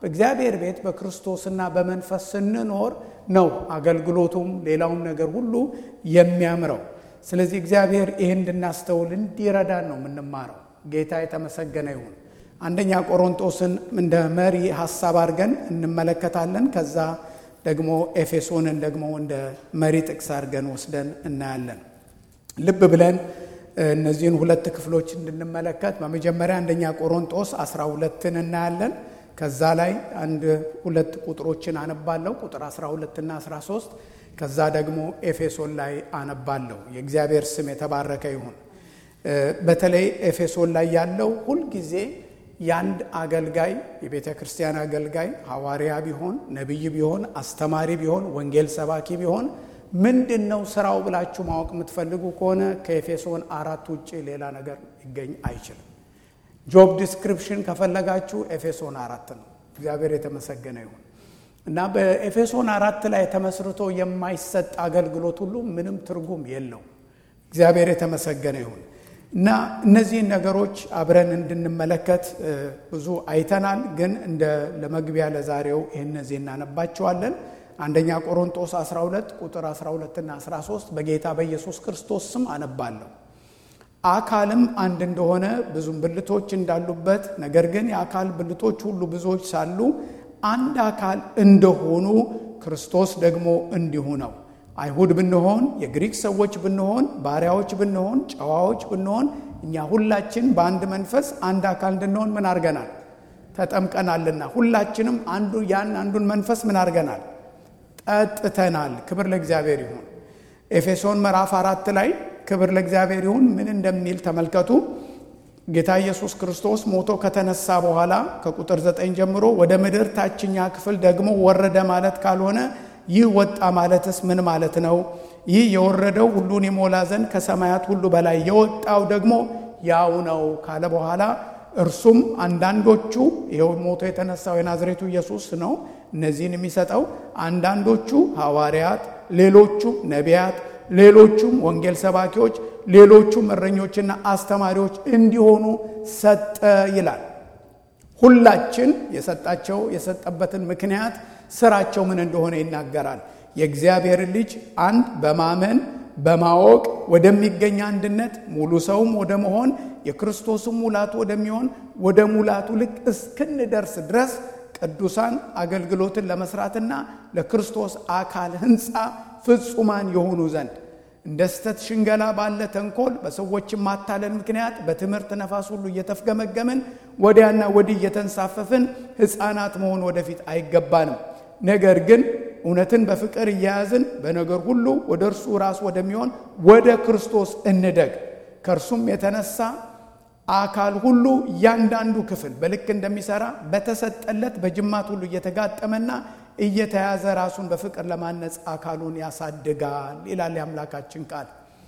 በእግዚአብሔር ቤት በክርስቶስና በመንፈስ ስንኖር ነው አገልግሎቱም ሌላውም ነገር ሁሉ የሚያምረው። ስለዚህ እግዚአብሔር ይህን እንድናስተውል እንዲረዳን ነው የምንማረው። ጌታ የተመሰገነ ይሁን። አንደኛ ቆሮንጦስን እንደ መሪ ሀሳብ አድርገን እንመለከታለን። ከዛ ደግሞ ኤፌሶንን ደግሞ እንደ መሪ ጥቅስ አድርገን ወስደን እናያለን። ልብ ብለን እነዚህን ሁለት ክፍሎች እንድንመለከት በመጀመሪያ አንደኛ ቆሮንጦስ 12ን እናያለን። ከዛ ላይ አንድ ሁለት ቁጥሮችን አነባለሁ፣ ቁጥር 12 እና 13። ከዛ ደግሞ ኤፌሶን ላይ አነባለሁ። የእግዚአብሔር ስም የተባረከ ይሁን። በተለይ ኤፌሶን ላይ ያለው ሁልጊዜ የአንድ አገልጋይ የቤተ ክርስቲያን አገልጋይ ሐዋርያ ቢሆን ነቢይ ቢሆን አስተማሪ ቢሆን ወንጌል ሰባኪ ቢሆን ምንድን ነው ስራው ብላችሁ ማወቅ የምትፈልጉ ከሆነ ከኤፌሶን አራት ውጭ ሌላ ነገር ሊገኝ አይችልም። ጆብ ዲስክሪፕሽን ከፈለጋችሁ ኤፌሶን አራት ነው። እግዚአብሔር የተመሰገነ ይሁን እና በኤፌሶን አራት ላይ ተመስርቶ የማይሰጥ አገልግሎት ሁሉ ምንም ትርጉም የለው። እግዚአብሔር የተመሰገነ ይሁን እና እነዚህን ነገሮች አብረን እንድንመለከት ብዙ አይተናል። ግን እንደ ለመግቢያ ለዛሬው ይህ እነዚህ እናነባቸዋለን። አንደኛ ቆሮንጦስ 12 ቁጥር 12 እና 13 በጌታ በኢየሱስ ክርስቶስ ስም አነባለሁ። አካልም አንድ እንደሆነ ብዙም ብልቶች እንዳሉበት፣ ነገር ግን የአካል ብልቶች ሁሉ ብዙዎች ሳሉ አንድ አካል እንደሆኑ ክርስቶስ ደግሞ እንዲሁ ነው። አይሁድ ብንሆን፣ የግሪክ ሰዎች ብንሆን፣ ባሪያዎች ብንሆን፣ ጨዋዎች ብንሆን፣ እኛ ሁላችን በአንድ መንፈስ አንድ አካል እንድንሆን ምን አድርገናል? ተጠምቀናልና ሁላችንም አንዱ ያን አንዱን መንፈስ ምን አድርገናል? ጠጥተናል። ክብር ለእግዚአብሔር ይሁን። ኤፌሶን ምዕራፍ አራት ላይ ክብር ለእግዚአብሔር ይሁን ምን እንደሚል ተመልከቱ። ጌታ ኢየሱስ ክርስቶስ ሞቶ ከተነሳ በኋላ ከቁጥር ዘጠኝ ጀምሮ ወደ ምድር ታችኛ ክፍል ደግሞ ወረደ ማለት ካልሆነ ይህ ወጣ ማለትስ ምን ማለት ነው? ይህ የወረደው ሁሉን የሞላ ዘንድ ከሰማያት ሁሉ በላይ የወጣው ደግሞ ያው ነው ካለ በኋላ እርሱም አንዳንዶቹ ይኸው ሞቶ የተነሳው የናዝሬቱ ኢየሱስ ነው እነዚህን የሚሰጠው አንዳንዶቹ ሐዋርያት፣ ሌሎቹ ነቢያት፣ ሌሎቹም ወንጌል ሰባኪዎች፣ ሌሎቹም እረኞችና አስተማሪዎች እንዲሆኑ ሰጠ ይላል። ሁላችን የሰጣቸው የሰጠበትን ምክንያት ስራቸው ምን እንደሆነ ይናገራል። የእግዚአብሔር ልጅ አንድ በማመን በማወቅ ወደሚገኝ አንድነት ሙሉ ሰውም ወደ መሆን የክርስቶስም ሙላቱ ወደሚሆን ወደ ሙላቱ ልክ እስክንደርስ ድረስ ቅዱሳን አገልግሎትን ለመስራትና ለክርስቶስ አካል ሕንፃ ፍጹማን የሆኑ ዘንድ እንደ ስተት ሽንገላ ባለ ተንኮል በሰዎችም ማታለል ምክንያት በትምህርት ነፋስ ሁሉ እየተፍገመገምን ወዲያና ወዲህ እየተንሳፈፍን ሕፃናት መሆን ወደፊት አይገባንም። ነገር ግን እውነትን በፍቅር እያያዝን በነገር ሁሉ ወደ እርሱ ራስ ወደሚሆን ወደ ክርስቶስ እንደግ። ከእርሱም የተነሳ አካል ሁሉ እያንዳንዱ ክፍል በልክ እንደሚሰራ በተሰጠለት በጅማት ሁሉ እየተጋጠመና እየተያዘ ራሱን በፍቅር ለማነጽ አካሉን ያሳድጋል ይላል የአምላካችን ቃል።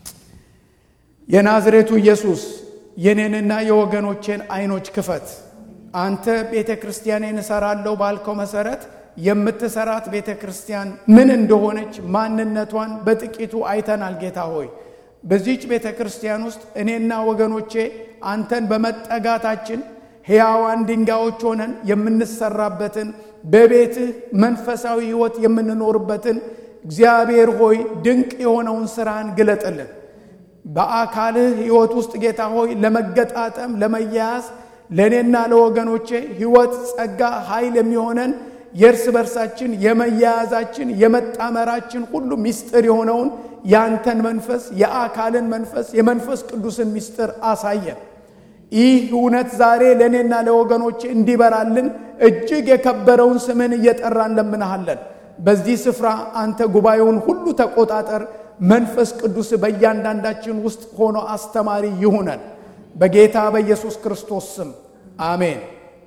የናዝሬቱ ኢየሱስ የኔንና የወገኖቼን ዓይኖች ክፈት። አንተ ቤተ ክርስቲያኔን እሰራለሁ ባልከው መሰረት የምትሰራት ቤተ ክርስቲያን ምን እንደሆነች ማንነቷን በጥቂቱ አይተናል። ጌታ ሆይ በዚች ቤተ ክርስቲያን ውስጥ እኔና ወገኖቼ አንተን በመጠጋታችን ሕያዋን ድንጋዮች ሆነን የምንሰራበትን በቤትህ መንፈሳዊ ሕይወት የምንኖርበትን እግዚአብሔር ሆይ ድንቅ የሆነውን ስራን ግለጥልን። በአካልህ ሕይወት ውስጥ ጌታ ሆይ ለመገጣጠም ለመያያዝ ለእኔና ለወገኖቼ ሕይወት፣ ጸጋ፣ ኃይል የሚሆነን የእርስ በርሳችን የመያያዛችን የመጣመራችን ሁሉ ምስጢር የሆነውን ያንተን መንፈስ የአካልን መንፈስ የመንፈስ ቅዱስን ምስጢር አሳየን። ይህ እውነት ዛሬ ለእኔና ለወገኖቼ እንዲበራልን እጅግ የከበረውን ስምን እየጠራን ለምንሃለን። በዚህ ስፍራ አንተ ጉባኤውን ሁሉ ተቆጣጠር። መንፈስ ቅዱስ በእያንዳንዳችን ውስጥ ሆኖ አስተማሪ ይሁነን። በጌታ በኢየሱስ ክርስቶስ ስም አሜን።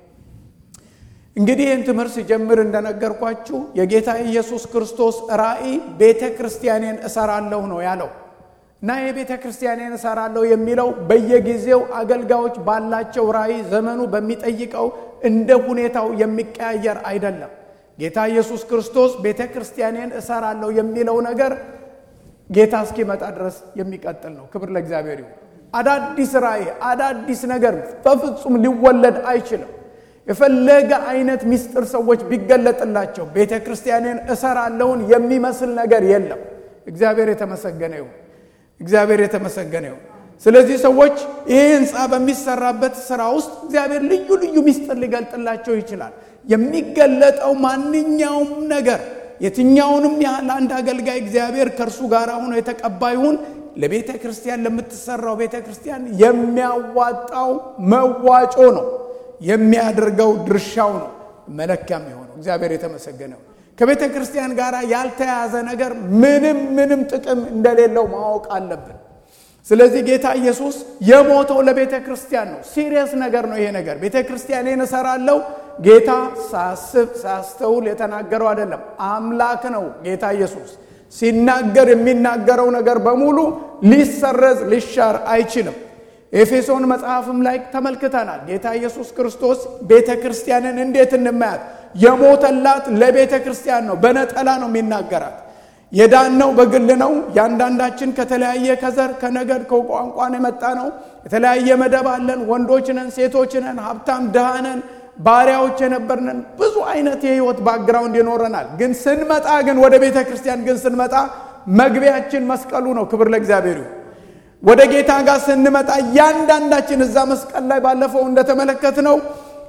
እንግዲህ ይህን ትምህርት ሲጀምር እንደነገርኳችሁ የጌታ ኢየሱስ ክርስቶስ ራእይ ቤተ ክርስቲያኔን እሰራለሁ ነው ያለው እና የቤተ ክርስቲያኔን እሰራለሁ የሚለው በየጊዜው አገልጋዮች ባላቸው ራእይ ዘመኑ በሚጠይቀው እንደ ሁኔታው የሚቀያየር አይደለም። ጌታ ኢየሱስ ክርስቶስ ቤተ ክርስቲያኔን እሰራለሁ የሚለው ነገር ጌታ እስኪመጣ ድረስ የሚቀጥል ነው። ክብር ለእግዚአብሔር ይሁን። አዳዲስ ራእይ፣ አዳዲስ ነገር በፍጹም ሊወለድ አይችልም። የፈለገ አይነት ምስጢር ሰዎች ቢገለጥላቸው ቤተ ክርስቲያንን እሰራለሁን የሚመስል ነገር የለም። እግዚአብሔር የተመሰገነ ይሁን። እግዚአብሔር የተመሰገነ ይሁን። ስለዚህ ሰዎች ይህ ህንፃ በሚሰራበት ስራ ውስጥ እግዚአብሔር ልዩ ልዩ ምስጢር ሊገልጥላቸው ይችላል። የሚገለጠው ማንኛውም ነገር የትኛውንም ያህል አንድ አገልጋይ እግዚአብሔር ከእርሱ ጋር ሆኖ የተቀባ ይሁን ለቤተ ክርስቲያን ለምትሰራው ቤተ ክርስቲያን የሚያዋጣው መዋጮ ነው፣ የሚያደርገው ድርሻው ነው መለኪያም የሆነው። እግዚአብሔር የተመሰገነው ከቤተ ክርስቲያን ጋር ያልተያዘ ነገር ምንም ምንም ጥቅም እንደሌለው ማወቅ አለብን። ስለዚህ ጌታ ኢየሱስ የሞተው ለቤተ ክርስቲያን ነው። ሲሪየስ ነገር ነው ይሄ ነገር። ቤተ ክርስቲያኔን እሰራለሁ ጌታ ሳስብ ሳስተውል የተናገረው አይደለም። አምላክ ነው ጌታ ኢየሱስ ሲናገር የሚናገረው ነገር በሙሉ ሊሰረዝ ሊሻር አይችልም። ኤፌሶን መጽሐፍም ላይ ተመልክተናል። ጌታ ኢየሱስ ክርስቶስ ቤተ ክርስቲያንን እንዴት እንማያት? የሞተላት ለቤተ ክርስቲያን ነው። በነጠላ ነው የሚናገራት። የዳነው በግል ነው። ያንዳንዳችን ከተለያየ ከዘር ከነገድ ከቋንቋን የመጣ ነው። የተለያየ መደብ አለን። ወንዶች ነን፣ ሴቶች ነን፣ ሀብታም ድሃ ነን፣ ባሪያዎች የነበርነን ብዙ አይነት የህይወት ባክግራውንድ ይኖረናል። ግን ስንመጣ ግን ወደ ቤተ ክርስቲያን ግን ስንመጣ መግቢያችን መስቀሉ ነው። ክብር ለእግዚአብሔር ይሁን። ወደ ጌታ ጋር ስንመጣ እያንዳንዳችን እዛ መስቀል ላይ ባለፈው እንደተመለከት ነው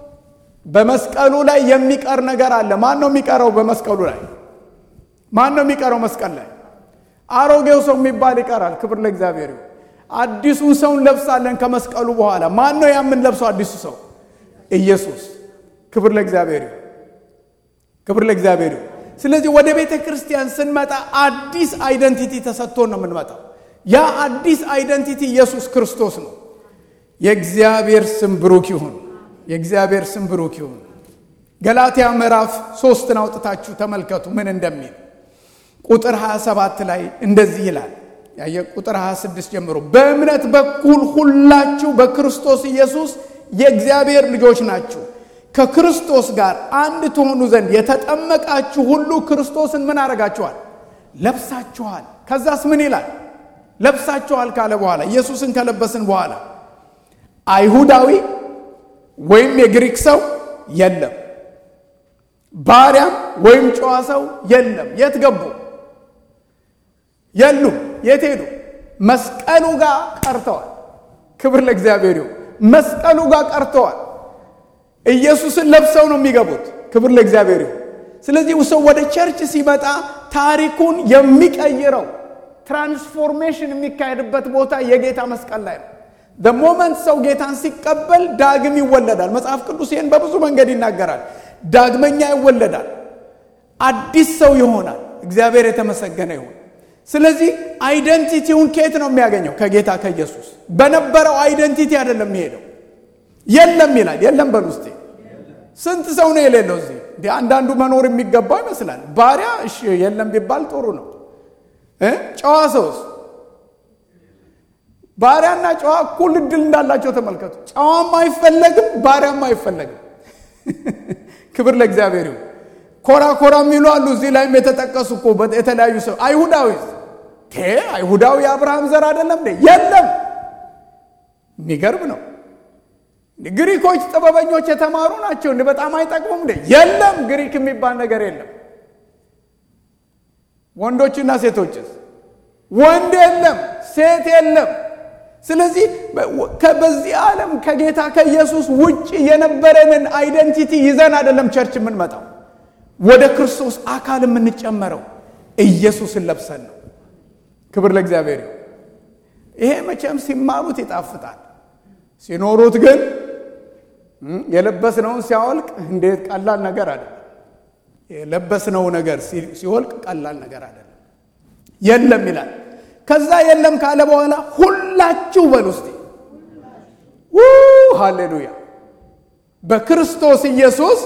በመስቀሉ ላይ የሚቀር ነገር አለ። ማን ነው የሚቀረው? በመስቀሉ ላይ ማን ነው የሚቀረው? መስቀል ላይ አሮጌው ሰው የሚባል ይቀራል። ክብር ለእግዚአብሔር ይሁን። አዲሱን ሰው እንለብሳለን ከመስቀሉ በኋላ። ማን ነው ያምን ለብሰው? አዲሱ ሰው ኢየሱስ። ክብር ለእግዚአብሔር ይሁን። ክብር ለእግዚአብሔር ይሁን። ስለዚህ ወደ ቤተ ክርስቲያን ስንመጣ አዲስ አይደንቲቲ ተሰጥቶን ነው የምንመጣው። ያ አዲስ አይደንቲቲ ኢየሱስ ክርስቶስ ነው። የእግዚአብሔር ስም ብሩክ ይሁን። የእግዚአብሔር ስም ብሩክ ይሁን። ገላትያ ምዕራፍ ሶስትን አውጥታችሁ ተመልከቱ ምን እንደሚል ቁጥር 27 ላይ እንደዚህ ይላል። ያየ ቁጥር 26 ጀምሮ በእምነት በኩል ሁላችሁ በክርስቶስ ኢየሱስ የእግዚአብሔር ልጆች ናችሁ። ከክርስቶስ ጋር አንድ ትሆኑ ዘንድ የተጠመቃችሁ ሁሉ ክርስቶስን ምን አረጋችኋል? ለብሳችኋል። ከዛስ ምን ይላል? ለብሳችኋል ካለ በኋላ ኢየሱስን ከለበስን በኋላ አይሁዳዊ ወይም የግሪክ ሰው የለም፣ ባሪያም ወይም ጨዋ ሰው የለም። የት ገቡ? የሉም። የት ሄዱ? መስቀሉ ጋር ቀርተዋል። ክብር ለእግዚአብሔር ይሁን። መስቀሉ ጋር ቀርተዋል። ኢየሱስን ለብሰው ነው የሚገቡት። ክብር ለእግዚአብሔር ይሁን። ስለዚህ ሰው ወደ ቸርች ሲመጣ ታሪኩን የሚቀይረው ትራንስፎርሜሽን የሚካሄድበት ቦታ የጌታ መስቀል ላይ ነው። ሞመንት ሰው ጌታን ሲቀበል ዳግም ይወለዳል። መጽሐፍ ቅዱስ ይህን በብዙ መንገድ ይናገራል። ዳግመኛ ይወለዳል፣ አዲስ ሰው ይሆናል። እግዚአብሔር የተመሰገነ ይሁን። ስለዚህ አይደንቲቲውን ከየት ነው የሚያገኘው? ከጌታ ከኢየሱስ። በነበረው አይደንቲቲ አይደለም የሚሄደው። የለም ይላል። የለም በል ውስጤ ስንት ሰው ነው የሌለው እዚህ? እንዲህ አንዳንዱ መኖር የሚገባው ይመስላል። ባሪያ እሺ የለም ቢባል ጥሩ ነው። ጨዋ ሰውስ ባሪያና ጨዋ እኩል እድል እንዳላቸው ተመልከቱ። ጨዋም አይፈለግም፣ ባሪያም አይፈለግም። ክብር ለእግዚአብሔር ይሁን። ኮራ ኮራ የሚሉ አሉ። እዚህ ላይም የተጠቀሱ እኮ የተለያዩ ሰው አይሁዳዊ አይሁዳዊ የአብርሃም ዘር አይደለም እንዴ? የለም። የሚገርም ነው። ግሪኮች ጥበበኞች የተማሩ ናቸው እንዴ? በጣም አይጠቅሙም እንዴ? የለም። ግሪክ የሚባል ነገር የለም። ወንዶችና ሴቶችስ? ወንድ የለም፣ ሴት የለም። ስለዚህ በዚህ ዓለም ከጌታ ከኢየሱስ ውጭ የነበረንን አይደንቲቲ ይዘን አይደለም ቸርች የምንመጣው። ወደ ክርስቶስ አካል የምንጨመረው ኢየሱስን ለብሰን ነው። ክብር ለእግዚአብሔር። ይሄ መቼም ሲማሩት ይጣፍጣል፣ ሲኖሩት ግን የለበስነውን ሲያወልቅ እንዴት ቀላል ነገር አይደለም። የለበስነው ነገር ሲወልቅ ቀላል ነገር አይደለም። የለም ይላል። ከዛ የለም ካለ በኋላ ሁላችሁ በል ውስጥ ሃሌሉያ በክርስቶስ ኢየሱስ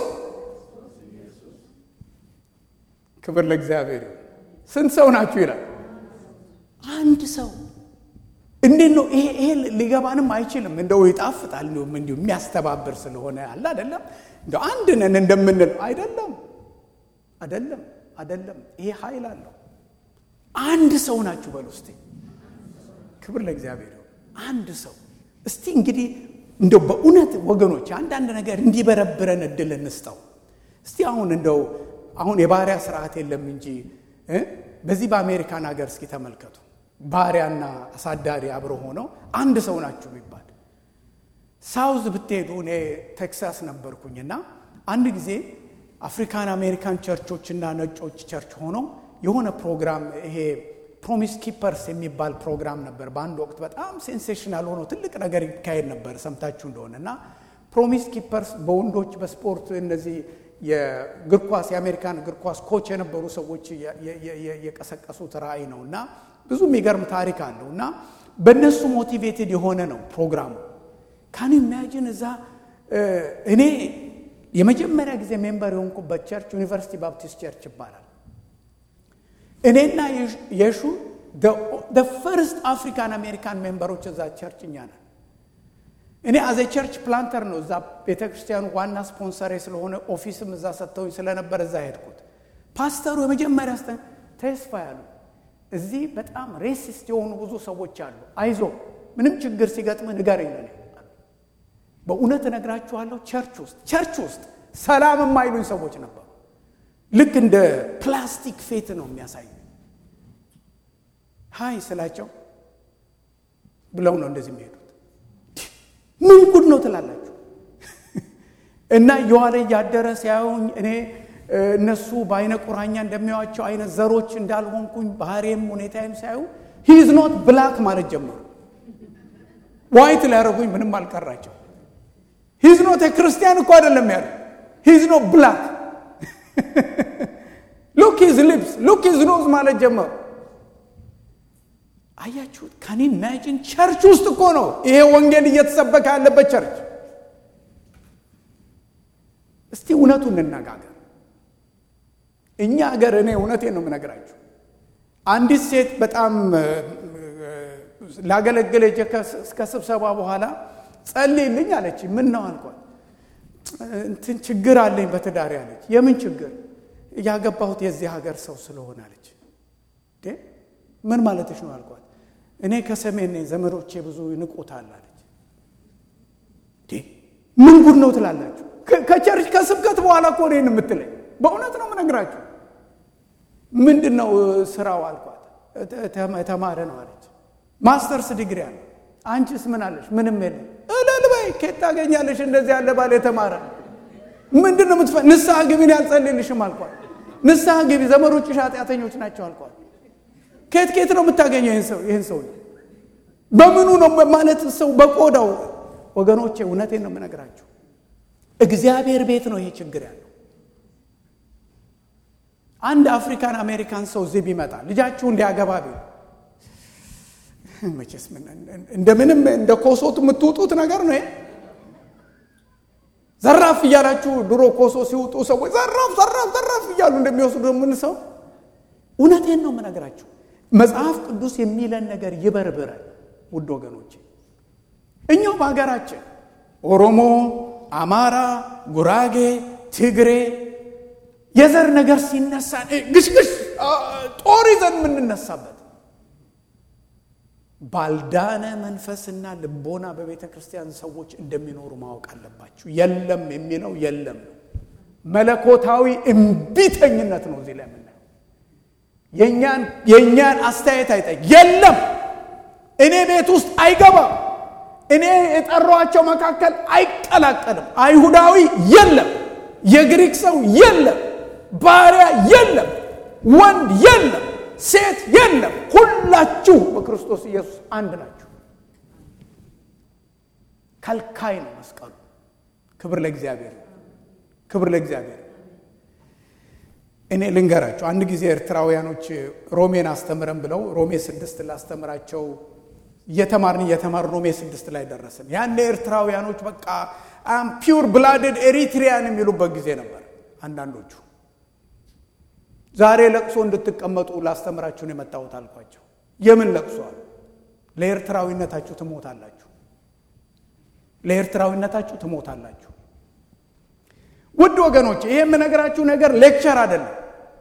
ክብር ለእግዚአብሔር። ስንት ሰው ናችሁ ይላል? አንድ ሰው። እንዴት ነው ይሄ? ይሄ ሊገባንም አይችልም። እንደው ይጣፍጣል፣ እንዲሁ የሚያስተባብር ስለሆነ አለ አይደለም። እንደው አንድ ነን እንደምንል አይደለም፣ አይደለም፣ አይደለም። ይሄ ኃይል አለው። አንድ ሰው ናችሁ በል ውስጥ ክብር ለእግዚአብሔር። አንድ ሰው እስቲ እንግዲህ እንደው በእውነት ወገኖች አንዳንድ ነገር እንዲበረብረን እድል እንስጠው። እስቲ አሁን እንደው አሁን የባሪያ ስርዓት የለም እንጂ በዚህ በአሜሪካን ሀገር እስኪ ተመልከቱ። ባሪያና አሳዳሪ አብረው ሆነው አንድ ሰው ናችሁ ቢባል ሳውዝ ብትሄዱ እኔ ቴክሳስ ነበርኩኝና አንድ ጊዜ አፍሪካን አሜሪካን ቸርቾችና ነጮች ቸርች ሆነው የሆነ ፕሮግራም ይሄ ፕሮሚስ ኪፐርስ የሚባል ፕሮግራም ነበር። በአንድ ወቅት በጣም ሴንሴሽናል ሆኖ ትልቅ ነገር ይካሄድ ነበር ሰምታችሁ እንደሆነ እና ፕሮሚስ ኪፐርስ በወንዶች በስፖርት እነዚህ የእግር ኳስ የአሜሪካን እግር ኳስ ኮች የነበሩ ሰዎች የቀሰቀሱት ራእይ ነው እና ብዙ የሚገርም ታሪክ አለው እና በእነሱ ሞቲቬትድ የሆነ ነው ፕሮግራሙ። ካን ኢማጂን እዛ እኔ የመጀመሪያ ጊዜ ሜምበር የሆንኩበት ቸርች ዩኒቨርሲቲ ባፕቲስት ቸርች ይባላል። እኔና የሹ ፈርስት አፍሪካን አሜሪካን ሜምበሮች እዛ ቸርች እኛ ነን። እኔ አዘ ቸርች ፕላንተር ነው እዛ ቤተ ክርስቲያኑ ዋና ስፖንሰሬ ስለሆነ ኦፊስም እዛ ሰጥተውኝ ስለነበር እዛ ሄድኩት። ፓስተሩ የመጀመሪያ ስተ ተስፋ ያሉ እዚህ በጣም ሬሲስት የሆኑ ብዙ ሰዎች አሉ። አይዞ ምንም ችግር ሲገጥም ንገረኝ ለኔ። በእውነት እነግራችኋለሁ ቸርች ውስጥ ቸርች ውስጥ ሰላም የማይሉኝ ሰዎች ነበሩ። ልክ እንደ ፕላስቲክ ፌት ነው የሚያሳዩ። ሀይ ስላቸው ብለው ነው እንደዚህ የሚሄዱት። ምን ጉድ ነው ትላላችሁ? እና የዋለ እያደረ ሲያዩኝ እኔ እነሱ በአይነ ቁራኛ እንደሚያዋቸው አይነት ዘሮች እንዳልሆንኩኝ ባህሬም ሁኔታዬም ሲያዩ ሂዝ ኖት ብላክ ማለት ጀመሩ። ዋይት ሊያደርጉኝ ምንም አልቀራቸው። ሂዝ ኖት ክርስቲያን እኮ አይደለም ያሉ ሂዝ ኖት ብላክ ሉክ ሂዝ ሊፕስ ሉክ ሂዝ ኖዝ ማለት ጀመሩ። አያችሁት? ካን ኢማጂን ቸርች ውስጥ እኮ ነው ይሄ ወንጌል እየተሰበከ ያለበት ቸርች። እስቲ እውነቱን እንነጋገር። እኛ ሀገር እኔ እውነቴን ነው የምነግራችሁ። አንዲት ሴት በጣም ላገለግል ሄጄ ከስብሰባ በኋላ ጸልይልኝ አለች። ምን ነው አልኳት። እንትን ችግር አለኝ በትዳር አለች። የምን ችግር? ያገባሁት የዚህ ሀገር ሰው ስለሆነ አለች። ምን ማለትሽ ነው አልኳት። እኔ ከሰሜን ነኝ፣ ዘመዶቼ ብዙ ይንቁታል አለች። ምን ጉድ ነው ትላላችሁ? ከቸርች ከስብከት በኋላ እኮ እኔን የምትለኝ በእውነት ነው የምነግራችሁ። ምንድን ነው ስራው አልኳት። ተማረ ነው አለች። ማስተርስ ዲግሪ አለ። አንቺስ ምን አለሽ? ምንም የለም። እልል በይ። ከየት ታገኛለሽ እንደዚህ ያለ ባል የተማረ? ምንድን ነው የምትፈ ንስሐ ግቢን ያልጸልልሽም አልኳት። ንስሐ ግቢ፣ ዘመዶችሽ ኃጢአተኞች ናቸው አልኳት። ከየት ከየት ነው የምታገኘው ይህን ሰው? በምኑ ነው ማለት ሰው በቆዳው ወገኖቼ፣ እውነቴን ነው የምነግራችሁ። እግዚአብሔር ቤት ነው ይሄ ችግር ያለው። አንድ አፍሪካን አሜሪካን ሰው እዚህ ቢመጣ ልጃችሁን ሊያገባ ቢል መቼስ እንደምንም እንደ ኮሶት የምትውጡት ነገር ነው። ዘራፍ እያላችሁ ድሮ ኮሶ ሲውጡ ሰዎች ዘራፍ ዘራፍ ዘራፍ እያሉ እንደሚወስዱ ምን ሰው እውነቴን ነው የምነግራችሁ። መጽሐፍ ቅዱስ የሚለን ነገር ይበርብረን ውድ ወገኖች። እኛው በሀገራችን ኦሮሞ፣ አማራ፣ ጉራጌ፣ ትግሬ የዘር ነገር ሲነሳ ግሽግሽ ጦር ይዘን የምንነሳበት ባልዳነ መንፈስና ልቦና በቤተ ክርስቲያን ሰዎች እንደሚኖሩ ማወቅ አለባችሁ። የለም የሚለው የለም ነው። መለኮታዊ እምቢተኝነት ነው እዚህ ላይ የምናየው። የእኛን አስተያየት አይጠይቅ። የለም እኔ ቤት ውስጥ አይገባም፣ እኔ የጠሯቸው መካከል አይቀላቀልም። አይሁዳዊ የለም፣ የግሪክ ሰው የለም፣ ባሪያ የለም፣ ወንድ የለም ሴት የለም። ሁላችሁ በክርስቶስ ኢየሱስ አንድ ናችሁ። ከልካይ ነው መስቀሉ። ክብር ለእግዚአብሔር፣ ክብር ለእግዚአብሔር። እኔ ልንገራቸው። አንድ ጊዜ ኤርትራውያኖች ሮሜን አስተምረን ብለው ሮሜ ስድስት ላስተምራቸው እየተማርን እየተማርን ሮሜ ስድስት ላይ ደረስን። ያን ኤርትራውያኖች በቃ አም ፒውር ብላድድ ኤሪትሪያን የሚሉበት ጊዜ ነበር አንዳንዶቹ ዛሬ ለቅሶ እንድትቀመጡ ላስተምራችሁን የመጣሁት አልኳቸው። የምን ለቅሶ አሉ። ለኤርትራዊነታችሁ ትሞታላችሁ፣ ለኤርትራዊነታችሁ ትሞታላችሁ። ውድ ወገኖች ይሄ የምነግራችሁ ነገር ሌክቸር አይደለም።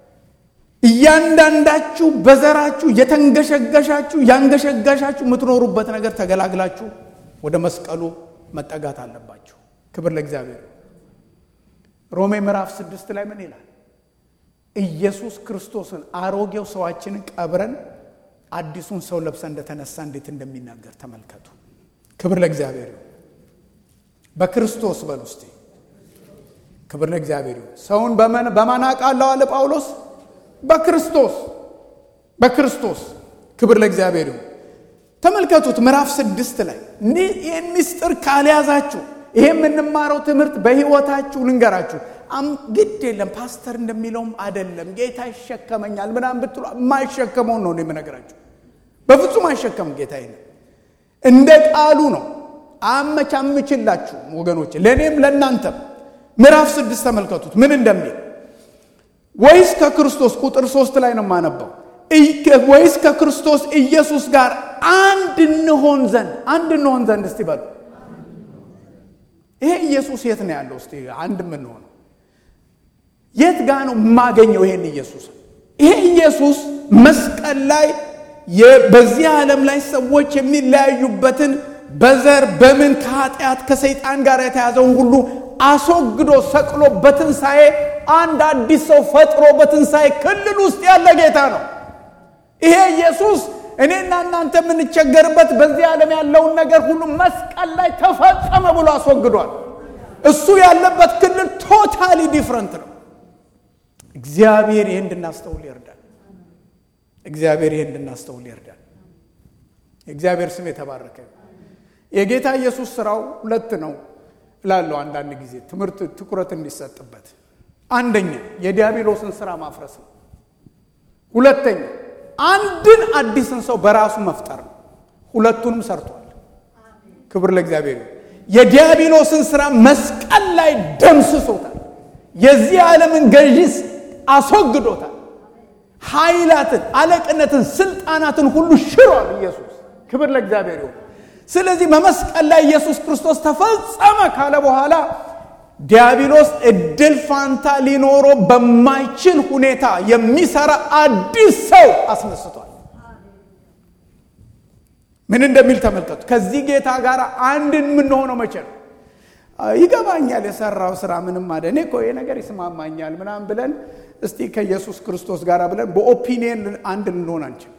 እያንዳንዳችሁ በዘራችሁ የተንገሸገሻችሁ ያንገሸገሻችሁ የምትኖሩበት ነገር ተገላግላችሁ ወደ መስቀሉ መጠጋት አለባችሁ። ክብር ለእግዚአብሔር። ሮሜ ምዕራፍ ስድስት ላይ ምን ይላል? ኢየሱስ ክርስቶስን አሮጌው ሰዋችንን ቀብረን አዲሱን ሰው ለብሰ እንደተነሳ እንዴት እንደሚናገር ተመልከቱ። ክብር ለእግዚአብሔር ይሁን። በክርስቶስ በል ውስጥ ክብር ለእግዚአብሔር ይሁን። ሰውን በማን አውቃለሁ አለ ጳውሎስ? በክርስቶስ በክርስቶስ ክብር ለእግዚአብሔር ይሁን። ተመልከቱት ምዕራፍ ስድስት ላይ ይህን ምስጢር ካልያዛችሁ ይሄ የምንማረው ትምህርት በሕይወታችሁ ልንገራችሁ፣ ግድ የለም ፓስተር እንደሚለውም አይደለም ጌታ ይሸከመኛል ምናምን ብትሉ የማይሸከመውን ነው የምነግራችሁ። በፍጹም አይሸከምም ጌታ ይነ እንደ ቃሉ ነው አመቻምችላችሁ ወገኖች፣ ለእኔም ለእናንተም። ምዕራፍ ስድስት ተመልከቱት ምን እንደሚል ወይስ ከክርስቶስ ቁጥር ሶስት ላይ ነው የማነበው ወይስ ከክርስቶስ ኢየሱስ ጋር አንድ እንሆን ዘንድ አንድ እንሆን ዘንድ እስቲ በሉ። ይሄ ኢየሱስ የት ነው ያለው? እስቲ አንድ የምንሆነው የት ጋ ነው የማገኘው? ይሄን ኢየሱስ ይሄ ኢየሱስ መስቀል ላይ በዚህ ዓለም ላይ ሰዎች የሚለያዩበትን በዘር በምን ከኃጢአት ከሰይጣን ጋር የተያዘውን ሁሉ አስወግዶ ሰቅሎ በትንሣኤ አንድ አዲስ ሰው ፈጥሮ በትንሣኤ ክልል ውስጥ ያለ ጌታ ነው። ይሄ ኢየሱስ እኔና እናንተ የምንቸገርበት በዚህ ዓለም ያለውን ነገር ሁሉ መስቀል ላይ ተፈጸመ ብሎ አስወግዷል። እሱ ያለበት ክልል ቶታሊ ዲፍረንት ነው። እግዚአብሔር ይህ እንድናስተውል ይርዳል። እግዚአብሔር ይህ እንድናስተውል ይርዳል። የእግዚአብሔር ስም የተባረከ የጌታ ኢየሱስ ስራው ሁለት ነው እላለሁ። አንዳንድ ጊዜ ትምህርት ትኩረት እንዲሰጥበት፣ አንደኛ የዲያብሎስን ስራ ማፍረስ ነው። ሁለተኛ አንድን አዲስን ሰው በራሱ መፍጠር ነው። ሁለቱንም ሰርቷል። ክብር ለእግዚአብሔር። የዲያብሎስን ስራ መስቀል ላይ ደምስሶታል። የዚህ ዓለምን ገዢስ አስወግዶታል። ኃይላትን፣ አለቅነትን፣ ስልጣናትን ሁሉ ሽሯል ኢየሱስ። ክብር ለእግዚአብሔር ይሁን። ስለዚህ በመስቀል ላይ ኢየሱስ ክርስቶስ ተፈጸመ ካለ በኋላ ዲያብሎስ እድል ፋንታ ሊኖረው በማይችል ሁኔታ የሚሰራ አዲስ ሰው አስነስቷል። ምን እንደሚል ተመልከቱ። ከዚህ ጌታ ጋር አንድ የምንሆነው መቼ ነው? ይገባኛል፣ የሰራው ስራ ምንም አደ እኔ እኮ ይሄ ነገር ይስማማኛል ምናምን ብለን እስቲ ከኢየሱስ ክርስቶስ ጋር ብለን በኦፒኒየን አንድ ልንሆን አንችል።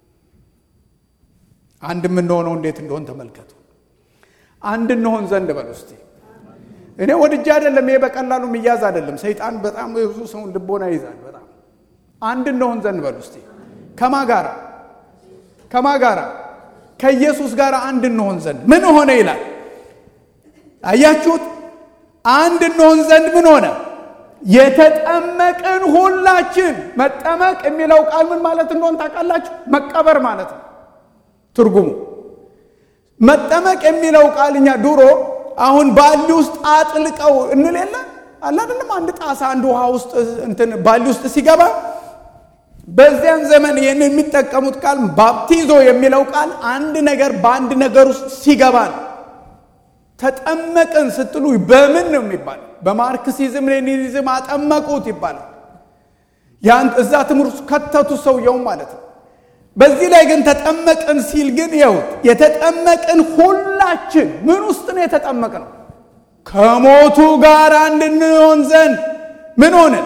አንድ የምንሆነው እንዴት እንደሆን ተመልከቱ። አንድ እንሆን ዘንድ በል እስቲ እኔ ወድጄ አይደለም። ይሄ በቀላሉ የሚያዝ አይደለም። ሰይጣን በጣም ብዙ ሰውን ልቦና ይዛል። በጣም አንድ እንሆን ዘንድ በሉ እስቲ። ከማ ጋራ ከማ ጋራ ከኢየሱስ ጋር አንድ እንሆን ዘንድ ምን ሆነ ይላል። አያችሁት? አንድ እንሆን ዘንድ ምን ሆነ? የተጠመቅን ሁላችን። መጠመቅ የሚለው ቃል ምን ማለት እንደሆን ታውቃላችሁ? መቀበር ማለት ነው ትርጉሙ። መጠመቅ የሚለው ቃል እኛ ድሮ አሁን ባሊ ውስጥ አጥልቀው እንል የለ አለ አይደለም። አንድ ጣሳ አንድ ውሃ ውስጥ እንትን ባሊ ውስጥ ሲገባ በዚያን ዘመን ይህን የሚጠቀሙት ቃል ባፕቲዞ የሚለው ቃል አንድ ነገር በአንድ ነገር ውስጥ ሲገባ ነው። ተጠመቅን ስትሉ በምን ነው የሚባለው? በማርክሲዝም ሌኒኒዝም አጠመቁት ይባላል። ያን እዛ ትምህርት ከተቱ ሰውየው ማለት ነው። በዚህ ላይ ግን ተጠመቅን ሲል ግን ይኸውት የተጠመቅን ሁላችን ምን ውስጥ ነው የተጠመቅነው? ከሞቱ ጋር እንድንሆን ዘንድ ምን ሆንን?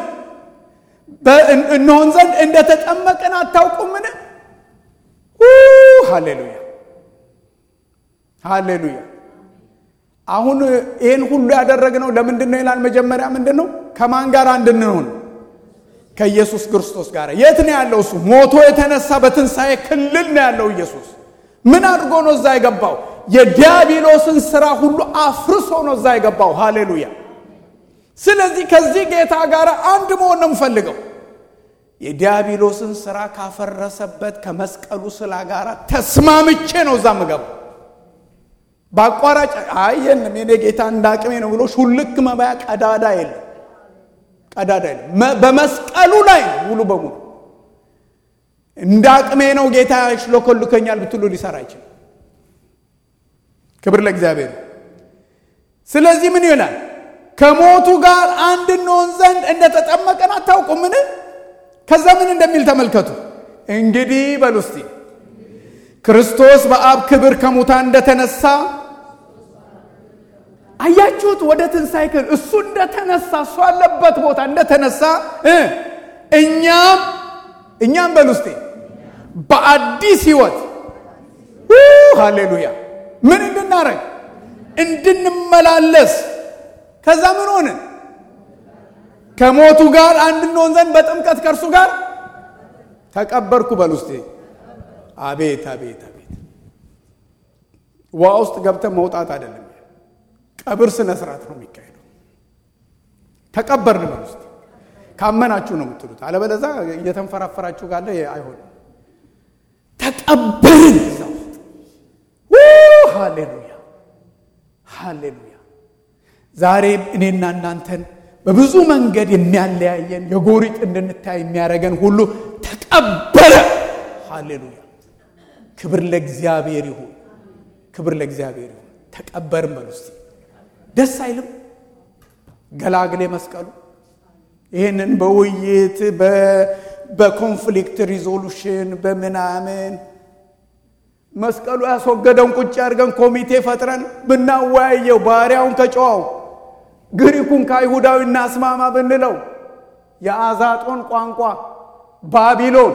እንሆን ዘንድ እንደተጠመቅን አታውቁምን? ሃሌሉያ ሃሌሉያ። አሁን ይህን ሁሉ ያደረግነው ለምንድን ነው ይላል። መጀመሪያ ምንድን ነው? ከማን ጋር እንድንሆን ከኢየሱስ ክርስቶስ ጋር የት ነው ያለው? እሱ ሞቶ የተነሳ በትንሣኤ ክልል ነው ያለው ኢየሱስ። ምን አድርጎ ነው እዛ የገባው? የዲያብሎስን ስራ ሁሉ አፍርሶ ነው እዛ የገባው። ሃሌሉያ። ስለዚህ ከዚህ ጌታ ጋር አንድ መሆን ነው የምፈልገው። የዲያብሎስን ስራ ካፈረሰበት ከመስቀሉ ስላ ጋር ተስማምቼ ነው እዛ ምገባው። በአቋራጭ አየንም የኔ ጌታ እንደ አቅሜ ነው ብሎ ሹልክ መባያ ቀዳዳ የለም ቀዳዳ የለም። በመስቀሉ ላይ ነው ሙሉ በሙሉ እንደ አቅሜ ነው ጌታ ያሽሎኮልከኛል ብትሉ ሊሰራ አይችልም። ክብር ለእግዚአብሔር። ስለዚህ ምን ይላል? ከሞቱ ጋር አንድ እንሆን ዘንድ እንደተጠመቀን አታውቁምን? ከዛ ምን እንደሚል ተመልከቱ። እንግዲህ በሉ እስቲ ክርስቶስ በአብ ክብር ከሙታን እንደተነሳ አያችሁት? ወደ ትንሣኤ ክብር እሱ እንደተነሳ እሱ አለበት ቦታ እንደተነሳ እ እኛም እኛም በል ውስጤ በአዲስ ህይወት ሃሌሉያ ምን እንድናረግ እንድንመላለስ ከዛ ምን ሆንን? ከሞቱ ጋር አንድ እንሆን ዘንድ በጥምቀት ከእርሱ ጋር ተቀበርኩ በል ውስጤ። አቤት አቤት አቤት! ውሃ ውስጥ ገብተን መውጣት አይደለም፣ ቀብር ስነ ስርዓት ነው የሚካሄደው። ተቀበርን በል ውስጤ። ካመናችሁ ነው የምትሉት፣ አለበለዛ እየተንፈራፈራችሁ ካለ አይሆንም። ተቀበርን እዛ ውስጥ ሃሌሉያ ሃሌሉያ። ዛሬ እኔና እናንተን በብዙ መንገድ የሚያለያየን የጎሪጥ እንድንታይ የሚያደርገን ሁሉ ተቀበረ። ሃሌሉያ ክብር ለእግዚአብሔር ይሁን፣ ክብር ለእግዚአብሔር ይሁን። ተቀበርን በሉ እስቲ። ደስ አይልም? ገላግሌ መስቀሉ ይህንን በውይይት በኮንፍሊክት ሪዞሉሽን በምናምን መስቀሉ ያስወገደውን ቁጭ አድርገን ኮሚቴ ፈጥረን ብናወያየው ባሪያውን ከጨዋው ግሪኩን ከአይሁዳዊ እናስማማ ብንለው የአዛጦን ቋንቋ ባቢሎን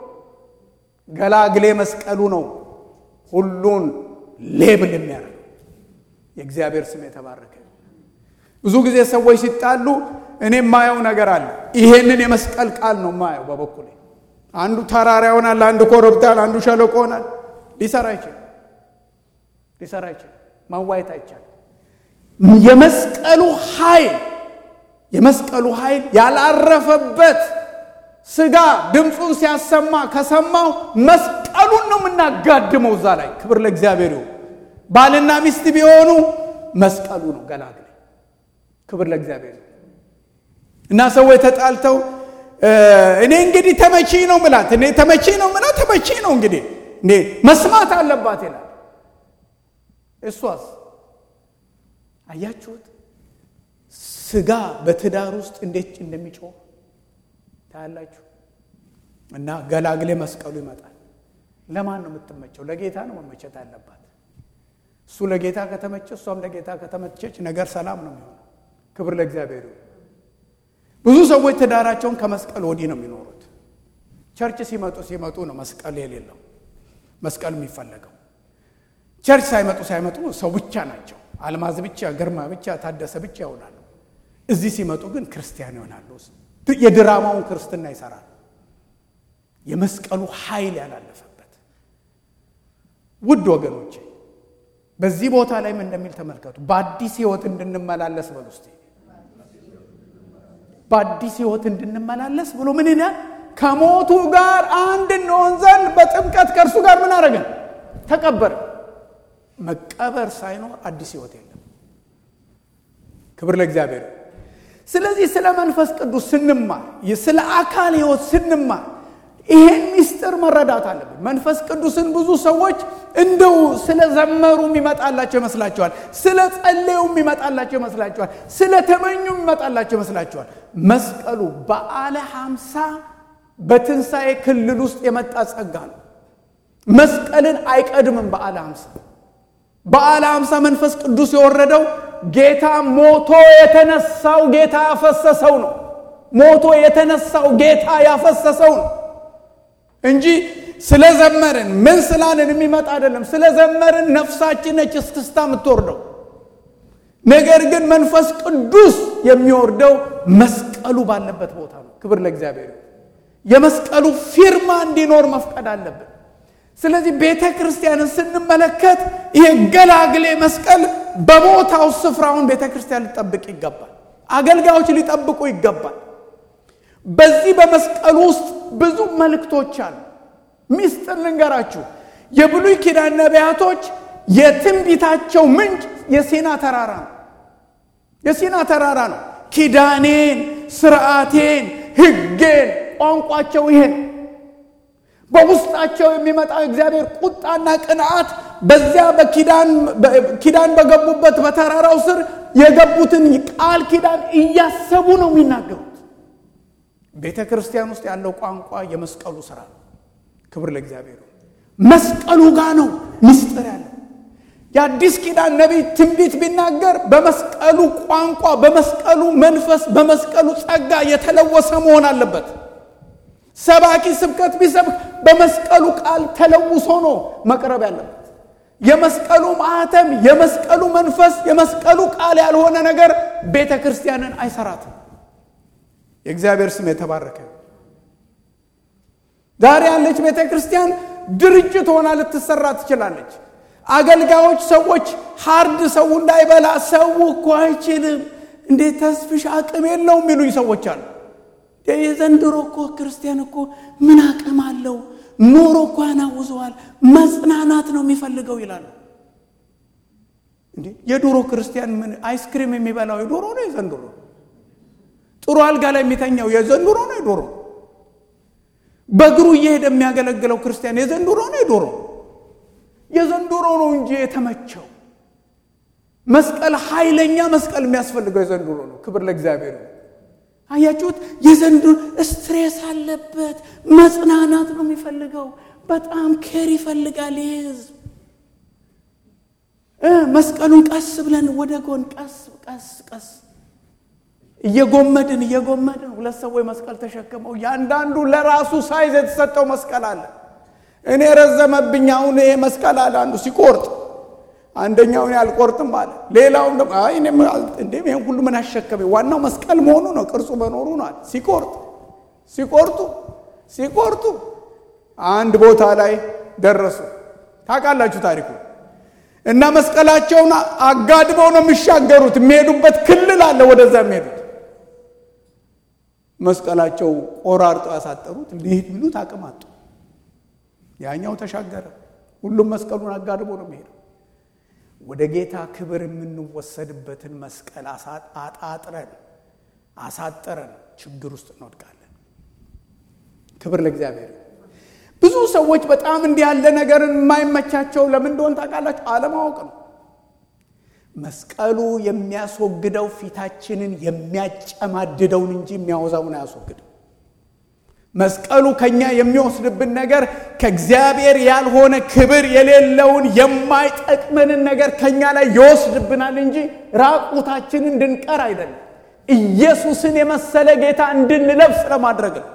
ገላግሌ መስቀሉ ነው ሁሉን ሌብል የሚያደርገው። የእግዚአብሔር ስም የተባረከ። ብዙ ጊዜ ሰዎች ሲጣሉ እኔ የማየው ነገር አለ። ይሄንን የመስቀል ቃል ነው የማየው በበኩሌ። አንዱ ተራራ ይሆናል፣ አንዱ ኮረብታል፣ አንዱ ሸለቆ ይሆናል። ሊሰራ አይችልም። ሊሰራ አይችልም። ማዋየት አይቻልም። የመስቀሉ ኃይል የመስቀሉ ኃይል ያላረፈበት ስጋ ድምፁን ሲያሰማ ከሰማው መስቀሉን ነው የምናጋድመው እዛ ላይ። ክብር ለእግዚአብሔር ይሁን። ባልና ሚስት ቢሆኑ መስቀሉ ነው ገላግሌ። ክብር ለእግዚአብሔር ይሁን። እና ሰዎች ተጣልተው እኔ እንግዲህ ተመቺ ነው ምላት እኔ ተመቺ ነው ምላት ተመቺ ነው እንግዲህ እንዴ መስማት አለባት ይላል። እሷስ አያችሁት? ስጋ በትዳር ውስጥ እንዴት እንደሚጮህ ታያላችሁ። እና ገላግሌ መስቀሉ ይመጣል። ለማን ነው የምትመቸው? ለጌታ ነው መመቸት አለባት። እሱ ለጌታ ከተመቸ፣ እሷም ለጌታ ከተመቸች ነገር ሰላም ነው የሚሆነው። ክብር ለእግዚአብሔር ይሁን። ብዙ ሰዎች ትዳራቸውን ከመስቀል ወዲህ ነው የሚኖሩት። ቸርች ሲመጡ ሲመጡ ነው መስቀል የሌለው መስቀል የሚፈለገው። ቸርች ሳይመጡ ሳይመጡ ሰው ብቻ ናቸው። አልማዝ ብቻ፣ ግርማ ብቻ፣ ታደሰ ብቻ ይሆናሉ። እዚህ ሲመጡ ግን ክርስቲያን ይሆናሉ። የድራማውን ክርስትና ይሰራሉ። የመስቀሉ ኃይል ያላለፈበት ውድ ወገኖቼ በዚህ ቦታ ላይ ምን እንደሚል ተመልከቱ። በአዲስ ሕይወት እንድንመላለስ በሉ እስቲ። በአዲስ ሕይወት እንድንመላለስ ብሎ ምን ይላል? ከሞቱ ጋር አንድ እንሆን ዘንድ በጥምቀት ከእርሱ ጋር ምን አደረገን? ተቀበር። መቀበር ሳይኖር አዲስ ሕይወት የለም። ክብር ለእግዚአብሔር። ስለዚህ ስለ መንፈስ ቅዱስ ስንማር፣ ስለ አካል ሕይወት ስንማር ይሄን ሚስጥር መረዳት አለብን። መንፈስ ቅዱስን ብዙ ሰዎች እንደው ስለ ዘመሩ የሚመጣላቸው ይመስላቸዋል። ስለ ጸለዩ የሚመጣላቸው ይመስላቸዋል። ስለ ተመኙ የሚመጣላቸው ይመስላቸዋል። መስቀሉ በዓለ ሀምሳ በትንሣኤ ክልል ውስጥ የመጣ ጸጋ ነው። መስቀልን አይቀድምም። በዓለ ሀምሳ በዓለ ሀምሳ መንፈስ ቅዱስ የወረደው ጌታ ሞቶ የተነሳው ጌታ ያፈሰሰው ነው። ሞቶ የተነሳው ጌታ ያፈሰሰው ነው እንጂ ስለ ዘመርን ምን ስላልን የሚመጣ አይደለም። ስለ ዘመርን ነፍሳችን ነች እስክስታ የምትወርደው። ነገር ግን መንፈስ ቅዱስ የሚወርደው መስቀሉ ባለበት ቦታ ነው። ክብር ለእግዚአብሔር። የመስቀሉ ፊርማ እንዲኖር መፍቀድ አለብን። ስለዚህ ቤተ ክርስቲያንን ስንመለከት ይሄ ገላግሌ መስቀል በቦታው ስፍራውን ቤተ ክርስቲያን ሊጠብቅ ይገባል። አገልጋዮች ሊጠብቁ ይገባል። በዚህ በመስቀሉ ውስጥ ብዙ መልእክቶች አሉ። ሚስጥር ልንገራችሁ። የብሉይ ኪዳን ነቢያቶች የትንቢታቸው ምንጭ የሲና ተራራ ነው። የሲና ተራራ ነው። ኪዳኔን፣ ስርዓቴን፣ ሕጌን ቋንቋቸው ይሄን በውስጣቸው የሚመጣው እግዚአብሔር ቁጣና ቅንዓት በዚያ በኪዳን በገቡበት በተራራው ስር የገቡትን ቃል ኪዳን እያሰቡ ነው የሚናገሩት። ቤተ ክርስቲያን ውስጥ ያለው ቋንቋ የመስቀሉ ስራ ነው። ክብር ለእግዚአብሔር። መስቀሉ ጋር ነው ምስጢር ያለው። የአዲስ ኪዳን ነቢይ ትንቢት ቢናገር በመስቀሉ ቋንቋ፣ በመስቀሉ መንፈስ፣ በመስቀሉ ጸጋ የተለወሰ መሆን አለበት። ሰባኪ ስብከት ቢሰብክ በመስቀሉ ቃል ተለውሶ ነው መቅረብ ያለበት። የመስቀሉ ማህተም፣ የመስቀሉ መንፈስ፣ የመስቀሉ ቃል ያልሆነ ነገር ቤተ ክርስቲያንን አይሰራትም። የእግዚአብሔር ስም የተባረከ። ዛሬ ያለች ቤተ ክርስቲያን ድርጅት ሆና ልትሰራ ትችላለች። አገልጋዮች ሰዎች ሀርድ ሰው እንዳይበላ ሰው እኮ አይችልም፣ እንዴት ተስፍሽ አቅም የለውም የሚሉኝ ሰዎች አሉ። የዘንድሮ እኮ ክርስቲያን እኮ ምን አቅም አለው? ኑሮ እኮ ያናውዘዋል፣ መጽናናት ነው የሚፈልገው ይላሉ። እንዴ የድሮ ክርስቲያን ምን አይስክሪም የሚበላው የዶሮ ነው የዘንድሮ? ጥሩ አልጋ ላይ የሚተኛው የዘንድሮ ነው የዶሮ? በእግሩ እየሄደ የሚያገለግለው ክርስቲያን የዘንድሮ ነው የዶሮ? የዘንድሮ ነው እንጂ የተመቸው መስቀል ኃይለኛ መስቀል የሚያስፈልገው የዘንድሮ ነው። ክብር ለእግዚአብሔር ነው። አያችሁት? የዘንድሮ ስትሬስ አለበት፣ መጽናናት ነው የሚፈልገው። በጣም ኬር ይፈልጋል ይህ ህዝብ። መስቀሉን ቀስ ብለን ወደ ጎን ቀስ ቀስ ቀስ እየጎመድን እየጎመድን ሁለት ሰዎች መስቀል ተሸክመው እያንዳንዱ ለራሱ ሳይዝ የተሰጠው መስቀል አለ። እኔ ረዘመብኝ አሁን ይሄ መስቀል አለ አንዱ ሲቆርጥ አንደኛውን አልቆርጥም አለ። ሌላውም ደግሞ አይ እኔም እንዴ ይሄን ሁሉ ምን አሸከመኝ? ዋናው መስቀል መሆኑ ነው፣ ቅርጹ መኖሩ ነው አለ። ሲቆርጥ ሲቆርጡ ሲቆርጡ አንድ ቦታ ላይ ደረሱ። ታውቃላችሁ ታሪኩ እና መስቀላቸውን አጋድመው ነው የሚሻገሩት። የሚሄዱበት ክልል አለ፣ ወደዛ የሚሄዱት መስቀላቸው ቆራርጦ ያሳጠሩት ሊሄድ ቢሉት አቅም አጡ። ያኛው ተሻገረ። ሁሉም መስቀሉን አጋድሞ ነው የሚሄደው። ወደ ጌታ ክብር የምንወሰድበትን መስቀል አጣጥረን አሳጠረን ችግር ውስጥ እንወድቃለን። ክብር ለእግዚአብሔር። ብዙ ሰዎች በጣም እንዲህ ያለ ነገርን የማይመቻቸው ለምን እንደሆን ታውቃላችሁ? አለማወቅ ነው። መስቀሉ የሚያስወግደው ፊታችንን የሚያጨማድደውን እንጂ የሚያወዛውን አያስወግድም። መስቀሉ ከኛ የሚወስድብን ነገር ከእግዚአብሔር ያልሆነ ክብር የሌለውን የማይጠቅመንን ነገር ከኛ ላይ ይወስድብናል እንጂ ራቁታችንን እንድንቀር አይደለም። ኢየሱስን የመሰለ ጌታ እንድንለብስ ለማድረግ ነው።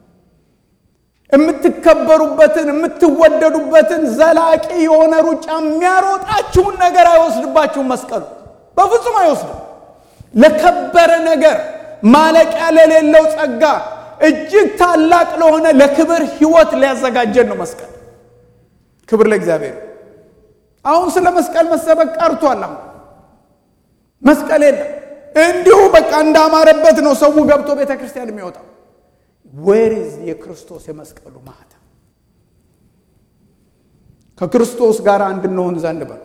የምትከበሩበትን የምትወደዱበትን ዘላቂ የሆነ ሩጫ የሚያሮጣችሁን ነገር አይወስድባችሁም። መስቀሉ በፍጹም አይወስድም። ለከበረ ነገር ማለቂያ ለሌለው ጸጋ እጅግ ታላቅ ለሆነ ለክብር ሕይወት ሊያዘጋጀን ነው መስቀል። ክብር ለእግዚአብሔር። አሁን ስለ መስቀል መሰበክ ቀርቷል። አሁን መስቀል የለም። እንዲሁ በቃ እንዳማረበት ነው ሰው ገብቶ ቤተ ክርስቲያን የሚወጣው። ዌርዝ የክርስቶስ የመስቀሉ ማህተም ከክርስቶስ ጋር እንድንሆን ዘንድ በሉ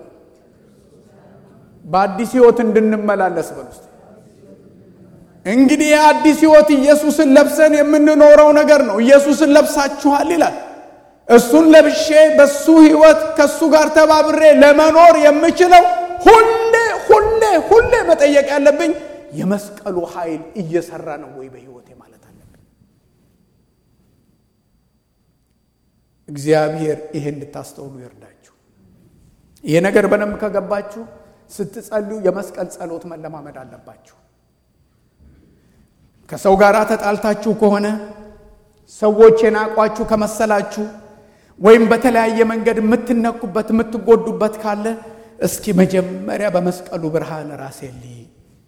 በአዲስ ሕይወት እንድንመላለስ በሉ ውስጥ እንግዲህ የአዲስ ሕይወት ኢየሱስን ለብሰን የምንኖረው ነገር ነው። ኢየሱስን ለብሳችኋል ይላል። እሱን ለብሼ በሱ ሕይወት ከእሱ ጋር ተባብሬ ለመኖር የምችለው ሁሌ ሁሌ ሁሌ መጠየቅ ያለብኝ የመስቀሉ ኃይል እየሰራ ነው ወይ በሕይወቴ ማለት አለብኝ። እግዚአብሔር ይሄ እንድታስተውሉ ይርዳችሁ። ይሄ ነገር በደንብ ከገባችሁ ስትጸልዩ የመስቀል ጸሎት መለማመድ አለባችሁ። ከሰው ጋር ተጣልታችሁ ከሆነ ሰዎች የናቋችሁ ከመሰላችሁ ወይም በተለያየ መንገድ የምትነኩበት የምትጎዱበት ካለ እስኪ መጀመሪያ በመስቀሉ ብርሃን ራሴ ልይ።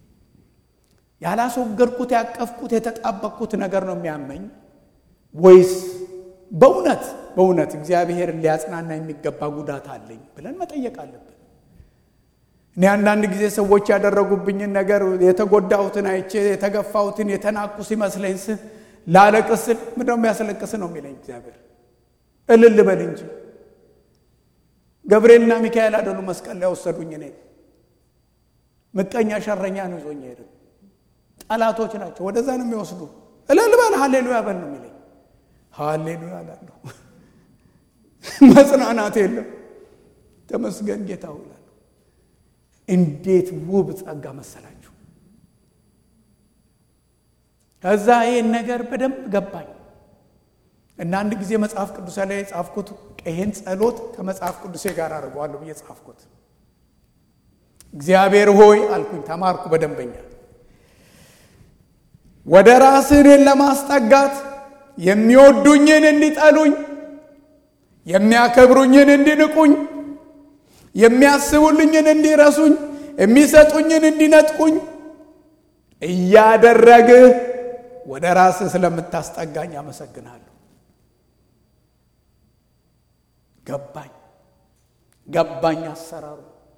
ያላስወገድኩት ያቀፍኩት የተጣበቅኩት ነገር ነው የሚያመኝ ወይስ በእውነት በእውነት እግዚአብሔር ሊያጽናና የሚገባ ጉዳት አለኝ ብለን መጠየቅ አለብን። እኔ አንዳንድ ጊዜ ሰዎች ያደረጉብኝን ነገር የተጎዳሁትን አይቼ የተገፋሁትን የተናቁ ሲመስለኝ ስ ላለቅስ ስል ምንድነው የሚያስለቅስ ነው የሚለኝ እግዚአብሔር። እልል በል እንጂ ገብርኤልና ሚካኤል አይደሉ መስቀል ላይ ወሰዱኝ። እኔ ምቀኛ ሸረኛ ነው ይዞኝ ሄደ። ጠላቶች ናቸው፣ ወደዛ ነው የሚወስዱ። እልል በል ሃሌሉያ በል ነው የሚለኝ። ሃሌሉያ እላለሁ። መጽናናት የለም። ተመስገን ጌታ እላለሁ። እንዴት ውብ ጸጋ መሰላችሁ! ከዛ ይህን ነገር በደንብ ገባኝ እና አንድ ጊዜ መጽሐፍ ቅዱስ ላይ የጻፍኩት ይህን ጸሎት ከመጽሐፍ ቅዱሴ ጋር አድርገዋለሁ ብዬ ጻፍኩት። እግዚአብሔር ሆይ አልኩኝ። ተማርኩ በደንበኛ ወደ ራስህን ለማስጠጋት የሚወዱኝን እንዲጠሉኝ፣ የሚያከብሩኝን እንዲንቁኝ፣ የሚያስቡልኝን እንዲረሱኝ፣ የሚሰጡኝን እንዲነጥቁኝ እያደረግህ ወደ ራስህ ስለምታስጠጋኝ አመሰግናለሁ። ገባኝ ገባኝ አሰራሩ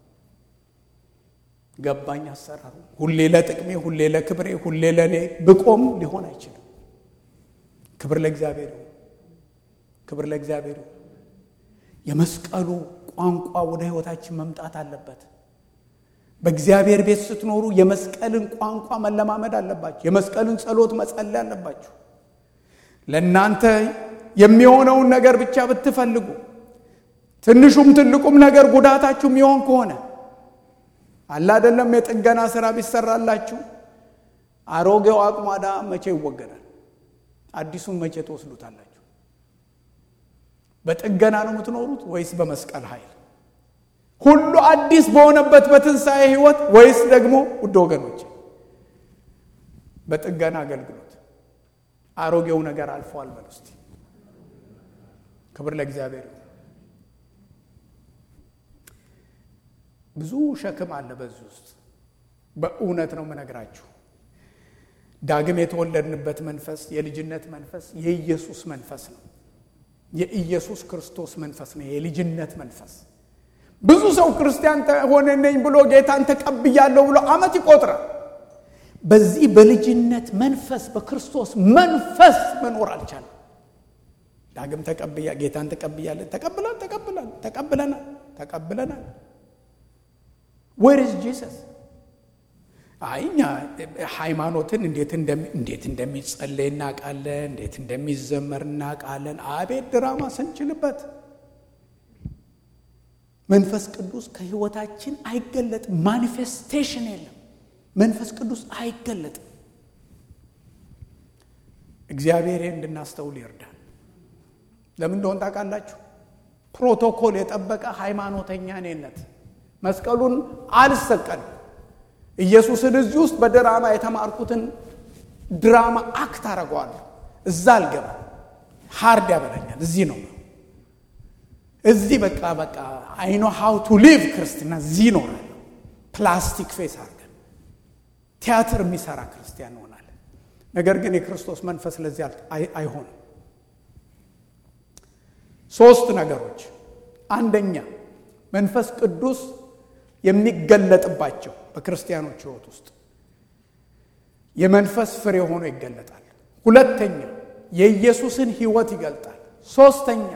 ገባኝ አሰራሩ። ሁሌ ለጥቅሜ፣ ሁሌ ለክብሬ፣ ሁሌ ለእኔ ብቆም ሊሆን አይችልም። ክብር ለእግዚአብሔር ይሁን። ክብር ለእግዚአብሔር ይሁን። የመስቀሉ ቋንቋ ወደ ሕይወታችን መምጣት አለበት። በእግዚአብሔር ቤት ስትኖሩ የመስቀልን ቋንቋ መለማመድ አለባችሁ። የመስቀልን ጸሎት መጸለይ አለባችሁ። ለእናንተ የሚሆነውን ነገር ብቻ ብትፈልጉ ትንሹም ትልቁም ነገር ጉዳታችሁ የሚሆን ከሆነ አለ አይደለም። የጥገና ስራ ቢሰራላችሁ አሮጌው አቁማዳ መቼ ይወገዳል? አዲሱን መቼ ትወስዱታላችሁ? በጥገና ነው የምትኖሩት ወይስ በመስቀል ኃይል? ሁሉ አዲስ በሆነበት በትንሣኤ ሕይወት ወይስ ደግሞ ውድ ወገኖች በጥገና አገልግሎት? አሮጌው ነገር አልፏል በል እስቲ። ክብር ለእግዚአብሔር። ብዙ ሸክም አለ በዚህ ውስጥ። በእውነት ነው የምነግራችሁ። ዳግም የተወለድንበት መንፈስ የልጅነት መንፈስ የኢየሱስ መንፈስ ነው። የኢየሱስ ክርስቶስ መንፈስ ነው። የልጅነት መንፈስ። ብዙ ሰው ክርስቲያን ሆነ ነኝ ብሎ ጌታን ተቀብያለሁ ብሎ ዓመት ይቆጥራል። በዚህ በልጅነት መንፈስ በክርስቶስ መንፈስ መኖር አልቻለም። ዳግም ተቀብያ ጌታን ተቀብያለን ተቀብላል ተቀብላል ተቀብለናል ተቀብለናል ዌር ኢዝ ጂሰስ? አይ እኛ ሃይማኖትን እንዴት እንደሚጸለይ እናውቃለን፣ እንዴት እንደሚዘመር እናውቃለን። አቤት ድራማ ስንችልበት መንፈስ ቅዱስ ከህይወታችን አይገለጥም። ማኒፌስቴሽን የለም። መንፈስ ቅዱስ አይገለጥም። እግዚአብሔር እንድናስተውል ይርዳል። ለምን እንደሆን ታውቃላችሁ? ፕሮቶኮል የጠበቀ ሃይማኖተኛ እኔነት መስቀሉን አልሰቀልም። ኢየሱስን እዚህ ውስጥ በድራማ የተማርኩትን ድራማ አክት አደርገዋለሁ። እዛ አልገባ ሃርድ ያበላኛል። እዚህ ነው እዚህ በቃ በቃ አይኖ ሃው ቱ ሊቭ ክርስትና እዚህ ይኖራል። ፕላስቲክ ፌስ አድርገን ቲያትር የሚሰራ ክርስቲያን እንሆናለን። ነገር ግን የክርስቶስ መንፈስ ለዚህ አይሆንም። ሶስት ነገሮች፣ አንደኛ መንፈስ ቅዱስ የሚገለጥባቸው በክርስቲያኖች ሕይወት ውስጥ የመንፈስ ፍሬ ሆኖ ይገለጣል። ሁለተኛ የኢየሱስን ሕይወት ይገልጣል። ሶስተኛ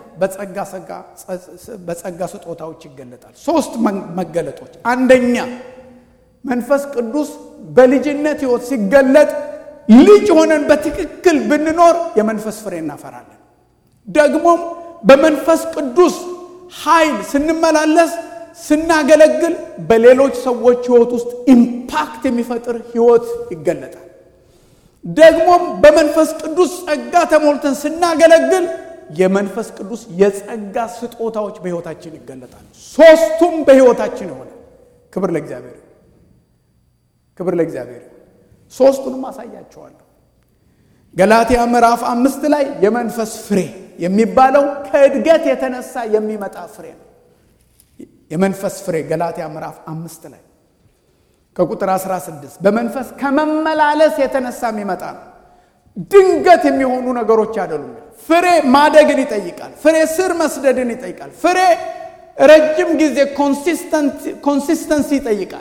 በጸጋ ስጦታዎች ይገለጣል። ሶስት መገለጦች። አንደኛ መንፈስ ቅዱስ በልጅነት ሕይወት ሲገለጥ ልጅ ሆነን በትክክል ብንኖር የመንፈስ ፍሬ እናፈራለን። ደግሞም በመንፈስ ቅዱስ ኃይል ስንመላለስ ስናገለግል በሌሎች ሰዎች ህይወት ውስጥ ኢምፓክት የሚፈጥር ህይወት ይገለጣል። ደግሞም በመንፈስ ቅዱስ ጸጋ ተሞልተን ስናገለግል የመንፈስ ቅዱስ የጸጋ ስጦታዎች በህይወታችን ይገለጣል። ሶስቱም በህይወታችን የሆነ ክብር ለእግዚአብሔር፣ ክብር ለእግዚአብሔር። ሶስቱንም አሳያቸዋለሁ። ገላትያ ምዕራፍ አምስት ላይ የመንፈስ ፍሬ የሚባለው ከእድገት የተነሳ የሚመጣ ፍሬ ነው። የመንፈስ ፍሬ ገላትያ ምዕራፍ አምስት ላይ ከቁጥር 16 በመንፈስ ከመመላለስ የተነሳ የሚመጣ ነው። ድንገት የሚሆኑ ነገሮች አይደሉም። ፍሬ ማደግን ይጠይቃል። ፍሬ ስር መስደድን ይጠይቃል። ፍሬ ረጅም ጊዜ ኮንሲስተንሲ ይጠይቃል።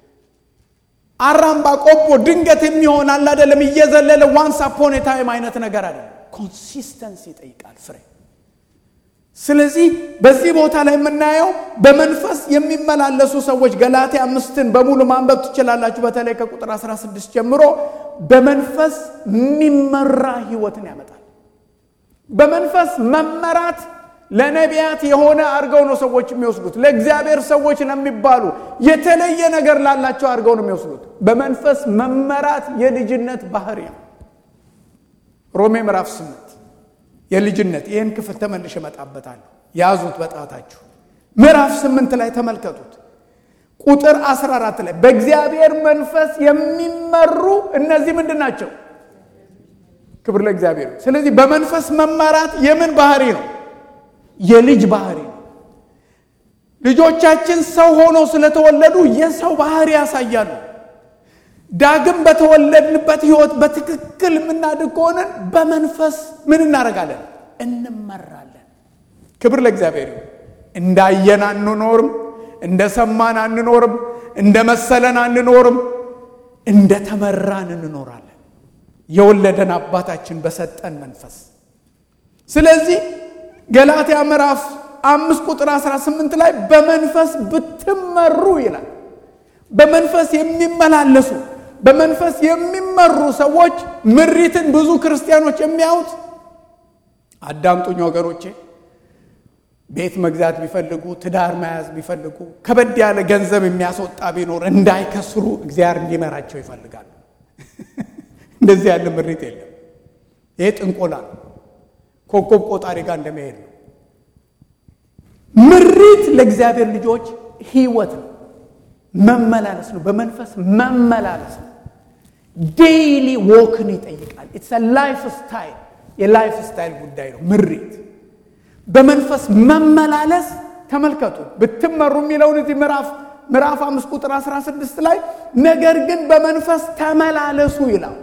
አራምባ ቆቦ ድንገት የሚሆን አለ አይደለም፣ እየዘለለ ዋንስ አፖን ታይም አይነት ነገር አይደለም። ኮንሲስተንሲ ይጠይቃል ፍሬ ስለዚህ በዚህ ቦታ ላይ የምናየው በመንፈስ የሚመላለሱ ሰዎች ገላትያ አምስትን በሙሉ ማንበብ ትችላላችሁ። በተለይ ከቁጥር 16 ጀምሮ በመንፈስ የሚመራ ህይወትን ያመጣል። በመንፈስ መመራት ለነቢያት የሆነ አድርገው ነው ሰዎች የሚወስዱት። ለእግዚአብሔር ሰዎች ለሚባሉ የተለየ ነገር ላላቸው አድርገው ነው የሚወስዱት። በመንፈስ መመራት የልጅነት ባህሪ ነው። ሮሜ ምዕራፍ 8 የልጅነት ይህን ክፍል ተመልሼ እመጣበታለሁ። ያዙት በጣታችሁ። ምዕራፍ ስምንት ላይ ተመልከቱት። ቁጥር 14 ላይ በእግዚአብሔር መንፈስ የሚመሩ እነዚህ ምንድን ናቸው? ክብር ለእግዚአብሔር። ስለዚህ በመንፈስ መመራት የምን ባህሪ ነው? የልጅ ባህሪ ነው። ልጆቻችን ሰው ሆነው ስለተወለዱ የሰው ባህሪ ያሳያሉ። ዳግም በተወለድንበት ሕይወት በትክክል የምናድግ ከሆነን በመንፈስ ምን እናደርጋለን? እንመራለን። ክብር ለእግዚአብሔር ይሁን። እንዳየን አንኖርም፣ እንደ ሰማን አንኖርም፣ እንደ መሰለን አንኖርም፣ እንደ ተመራን እንኖራለን። የወለደን አባታችን በሰጠን መንፈስ። ስለዚህ ገላትያ ምዕራፍ አምስት ቁጥር 18 ላይ በመንፈስ ብትመሩ ይላል። በመንፈስ የሚመላለሱ በመንፈስ የሚመሩ ሰዎች ምሪትን ብዙ ክርስቲያኖች የሚያዩት አዳምጡኝ ወገኖቼ፣ ቤት መግዛት ቢፈልጉ ትዳር መያዝ ቢፈልጉ ከበድ ያለ ገንዘብ የሚያስወጣ ቢኖር እንዳይከስሩ እግዚአብሔር እንዲመራቸው ይፈልጋሉ። እንደዚህ ያለ ምሪት የለም። ይሄ ጥንቆላ ነው። ኮከብ ቆጣሪ ጋር እንደመሄድ ነው። ምሪት ለእግዚአብሔር ልጆች ሕይወት ነው፣ መመላለስ ነው፣ በመንፈስ መመላለስ ነው። ዴይሊ ዎክን ይጠይቃል። ኢትስ ላይፍ ስታይል የላይፍ ስታይል ጉዳይ ነው። ምሪት በመንፈስ መመላለስ ተመልከቱ። ብትመሩ የሚለውን እዚህ ምዕራፍ ምዕራፍ አምስት ቁጥር 16 ላይ ነገር ግን በመንፈስ ተመላለሱ ይላል።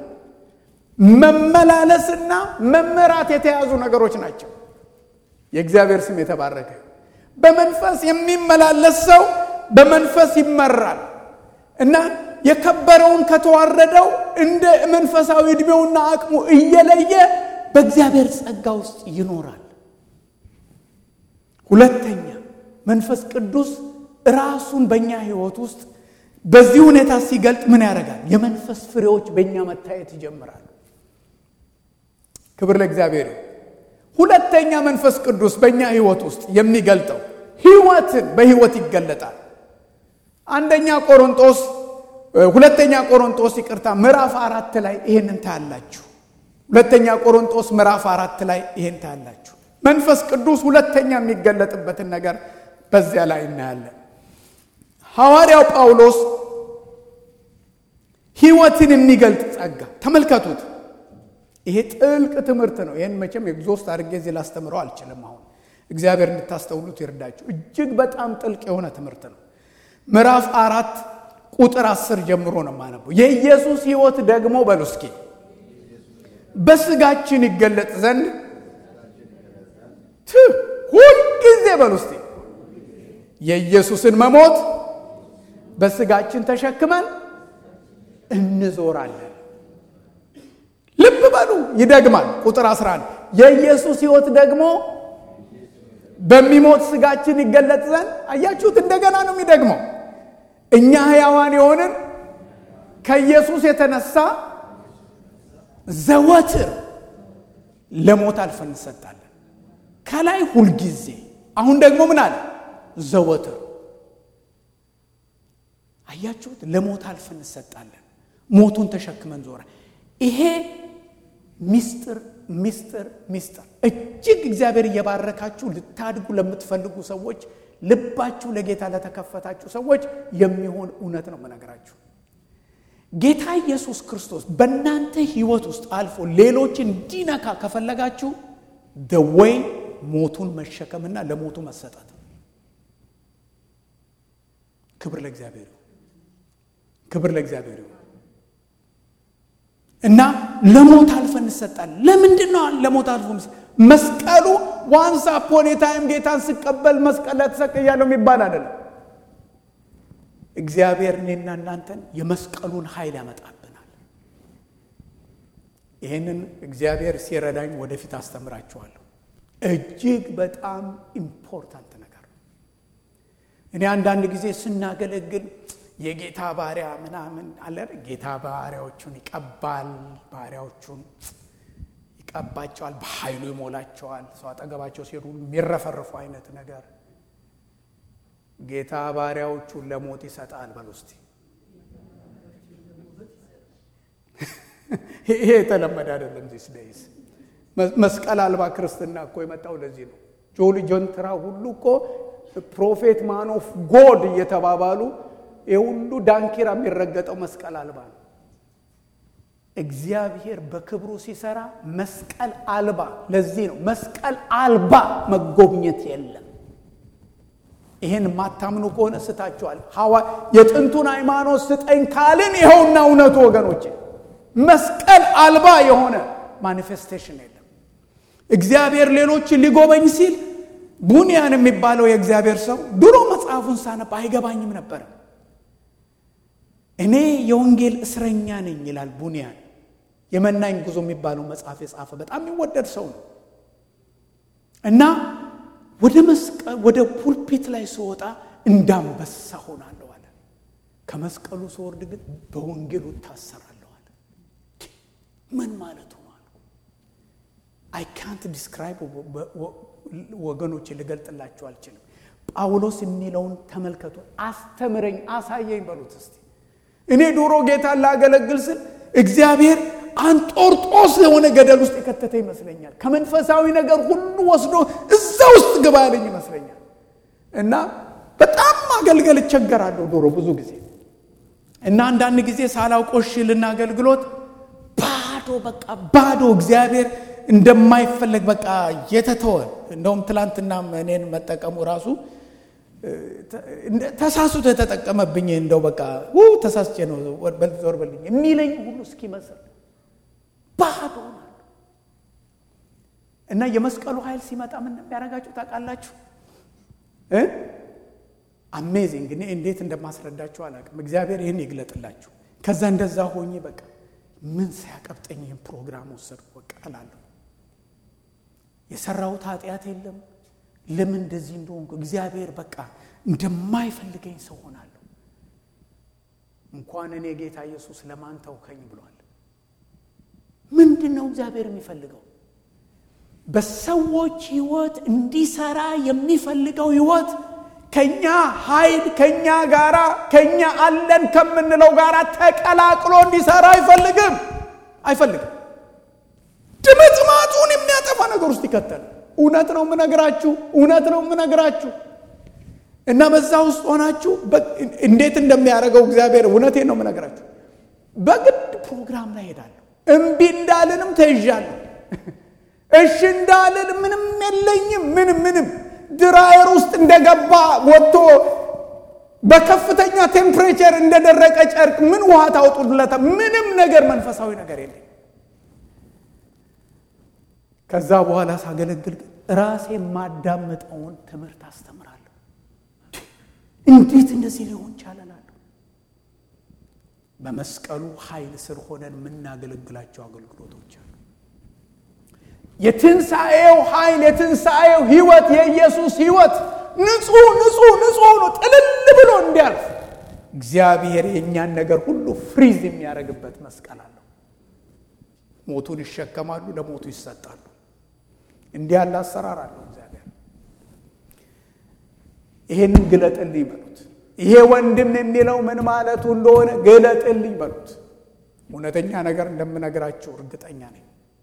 መመላለስና መመራት የተያዙ ነገሮች ናቸው። የእግዚአብሔር ስም የተባረከ። በመንፈስ የሚመላለስ ሰው በመንፈስ ይመራል እና የከበረውን ከተዋረደው እንደ መንፈሳዊ ዕድሜውና አቅሙ እየለየ በእግዚአብሔር ጸጋ ውስጥ ይኖራል። ሁለተኛ መንፈስ ቅዱስ ራሱን በእኛ ሕይወት ውስጥ በዚህ ሁኔታ ሲገልጥ ምን ያደርጋል? የመንፈስ ፍሬዎች በእኛ መታየት ይጀምራሉ። ክብር ለእግዚአብሔር። ሁለተኛ መንፈስ ቅዱስ በእኛ ሕይወት ውስጥ የሚገልጠው ሕይወትን በሕይወት ይገለጣል። አንደኛ ቆሮንጦስ ሁለተኛ ቆሮንጦስ ይቅርታ ምዕራፍ አራት ላይ ይሄንን ታያላችሁ። ሁለተኛ ቆሮንጦስ ምዕራፍ አራት ላይ ይሄን ታያላችሁ። መንፈስ ቅዱስ ሁለተኛ የሚገለጥበትን ነገር በዚያ ላይ እናያለን። ሐዋርያው ጳውሎስ ሕይወትን የሚገልጥ ጸጋ ተመልከቱት። ይሄ ጥልቅ ትምህርት ነው። ይህን መቼም ኤግዞስት አድርጌ እዚህ ላስተምረው አልችልም። አሁን እግዚአብሔር እንድታስተውሉት ይርዳችሁ። እጅግ በጣም ጥልቅ የሆነ ትምህርት ነው። ምዕራፍ አራት ቁጥር አስር ጀምሮ ነው የማነበው። የኢየሱስ ሕይወት ደግሞ በሉ እስኪ በስጋችን ይገለጥ ዘንድ ሁልጊዜ በሉ እስኪ የኢየሱስን መሞት በስጋችን ተሸክመን እንዞራለን። ልብ በሉ ይደግማል። ቁጥር 11 የኢየሱስ ሕይወት ደግሞ በሚሞት ስጋችን ይገለጥ ዘንድ አያችሁት? እንደገና ነው የሚደግመው። እኛ ሕያዋን የሆንን ከኢየሱስ የተነሳ ዘወትር ለሞት አልፈን እንሰጣለን። ከላይ ሁልጊዜ፣ አሁን ደግሞ ምን አለ? ዘወትር። አያችሁት? ለሞት አልፈን እንሰጣለን። ሞቱን ተሸክመን ዞረ። ይሄ ሚስጥር ሚስጥር ሚስጥር እጅግ እግዚአብሔር እየባረካችሁ ልታድጉ ለምትፈልጉ ሰዎች ልባችሁ ለጌታ ለተከፈታችሁ ሰዎች የሚሆን እውነት ነው የምነግራችሁ። ጌታ ኢየሱስ ክርስቶስ በእናንተ ሕይወት ውስጥ አልፎ ሌሎችን እንዲነካ ከፈለጋችሁ ደወይ ሞቱን መሸከምና ለሞቱ መሰጠት። ክብር ለእግዚአብሔር ክብር ለእግዚአብሔር እና ለሞት አልፈን እንሰጣለን። ለምንድን ነው ለሞት አልፎ መስቀሉ ዋንስ አፖን ታይም ጌታን ስቀበል መስቀል ላይ ተሰቅያለሁ የሚባል አይደለም። እግዚአብሔር እኔና እናንተን የመስቀሉን ኃይል ያመጣብናል። ይህንን እግዚአብሔር ሲረዳኝ ወደፊት አስተምራችኋለሁ። እጅግ በጣም ኢምፖርታንት ነገር ነው። እኔ አንዳንድ ጊዜ ስናገለግል የጌታ ባሪያ ምናምን አለ። ጌታ ባሪያዎቹን ይቀባል፣ ባሪያዎቹን ይቀባቸዋል፣ በኃይሉ ይሞላቸዋል። ሰው አጠገባቸው ሲሄዱ የሚረፈርፉ አይነት ነገር ጌታ ባሪያዎቹን ለሞት ይሰጣል። በል ውስጥ ይሄ የተለመደ አይደለም። ዚስ ደይስ መስቀል አልባ ክርስትና እኮ የመጣው ለዚህ ነው። ጆሊ ጆንትራ ሁሉ እኮ ፕሮፌት ማን ኦፍ ጎድ እየተባባሉ ይህ ሁሉ ዳንኪራ የሚረገጠው መስቀል አልባ ነው። እግዚአብሔር በክብሩ ሲሰራ መስቀል አልባ። ለዚህ ነው መስቀል አልባ መጎብኘት የለም። ይህን ማታምኑ ከሆነ ስታችኋል። ሐዋ የጥንቱን ሃይማኖት ስጠኝ ካልን ይኸውና እውነቱ ወገኖቼ፣ መስቀል አልባ የሆነ ማኒፌስቴሽን የለም። እግዚአብሔር ሌሎችን ሊጎበኝ ሲል ቡንያን የሚባለው የእግዚአብሔር ሰው ድሮ መጽሐፉን ሳነብ አይገባኝም ነበር። እኔ የወንጌል እስረኛ ነኝ ይላል ቡንያን። የመናኝ ጉዞ የሚባለው መጽሐፍ የጻፈ በጣም የሚወደድ ሰው ነው እና ወደ መስቀል ወደ ፑልፒት ላይ ስወጣ እንዳንበሳ ሆናለሁ አለ። ከመስቀሉ ስወርድ ግን በወንጌሉ እታሰራለሁ አለ። ምን ማለቱ ነው? አይ ካንት ዲስክራይብ ወገኖች፣ ልገልጥላችሁ አልችልም። ጳውሎስ የሚለውን ተመልከቱ። አስተምረኝ፣ አሳየኝ በሉት እስቲ። እኔ ድሮ ጌታን ላገለግል ስል እግዚአብሔር አንጦርጦስ የሆነ ገደል ውስጥ የከተተ ይመስለኛል። ከመንፈሳዊ ነገር ሁሉ ወስዶ እዛ ውስጥ ግባ ያለኝ ይመስለኛል። እና በጣም ማገልገል እቸገራለሁ ድሮ ብዙ ጊዜ እና አንዳንድ ጊዜ ሳላውቆሽልና አገልግሎት ባዶ በቃ ባዶ እግዚአብሔር እንደማይፈለግ በቃ የተተወ እንደውም ትላንትና እኔን መጠቀሙ ራሱ ተሳስቶ የተጠቀመብኝ እንደው በቃ ተሳስቼ ነው ዞር በልኝ የሚለኝ ሁሉ እስኪመስል ባዶ እና የመስቀሉ ኃይል ሲመጣ ምን እንደሚያደርጋችሁ ታውቃላችሁ? አሜዚንግ። እኔ እንዴት እንደማስረዳችሁ አላውቅም። እግዚአብሔር ይህን ይግለጥላችሁ። ከዛ እንደዛ ሆኜ በቃ ምን ሲያቀብጠኝ ይህን ፕሮግራም ወሰድኩ በቃ እላለሁ። የሰራሁት ኃጢአት የለም። ለምን እንደዚህ እንደሆንኩ እግዚአብሔር በቃ እንደማይፈልገኝ ሰው ሆናለሁ። እንኳን እኔ ጌታ ኢየሱስ ለማን ተውከኝ ብሏል። ምንድን ነው እግዚአብሔር የሚፈልገው? በሰዎች ህይወት እንዲሰራ የሚፈልገው ህይወት ከኛ ኃይል ከኛ ጋራ ከኛ አለን ከምንለው ጋራ ተቀላቅሎ እንዲሰራ አይፈልግም አይፈልግም። ድምጥማጡን የሚያጠፋ ነገር ውስጥ ይከተል። እውነት ነው የምነግራችሁ፣ እውነት ነው የምነግራችሁ። እና በዛ ውስጥ ሆናችሁ እንዴት እንደሚያደርገው እግዚአብሔር እውነቴን ነው የምነግራችሁ። በግድ ፕሮግራም ላይ ሄዳለሁ። እምቢ እንዳልንም ተይዣለሁ። እሺ እንዳልል ምንም የለኝም። ምንም ምንም ድራየር ውስጥ እንደገባ ወጥቶ በከፍተኛ ቴምፕሬቸር እንደደረቀ ጨርቅ ምን ውሃ ታውጡለታ? ምንም ነገር መንፈሳዊ ነገር የለኝ። ከዛ በኋላ ሳገለግል ግን ራሴ የማዳምጠውን ትምህርት አስተምራለሁ። እንዴት እንደዚህ ሊሆን ቻለላለሁ። በመስቀሉ ኃይል ስር ሆነን የምናገለግላቸው አገልግሎቶች አሉ። የትንሣኤው ኃይል የትንሣኤው ህይወት የኢየሱስ ህይወት ንጹሕ ንጹሕ ንጹሕ ነው። ጥልል ብሎ እንዲያልፍ እግዚአብሔር የእኛን ነገር ሁሉ ፍሪዝ የሚያደርግበት መስቀል አለው። ሞቱን ይሸከማሉ፣ ለሞቱ ይሰጣሉ። እንዲህ ያለ አሰራር አለው እግዚአብሔር። ይሄንን ግለጥልኝ በሉት። ይሄ ወንድም የሚለው ምን ማለቱ እንደሆነ ግለጥልኝ በሉት። እውነተኛ ነገር እንደምነግራቸው እርግጠኛ ነኝ።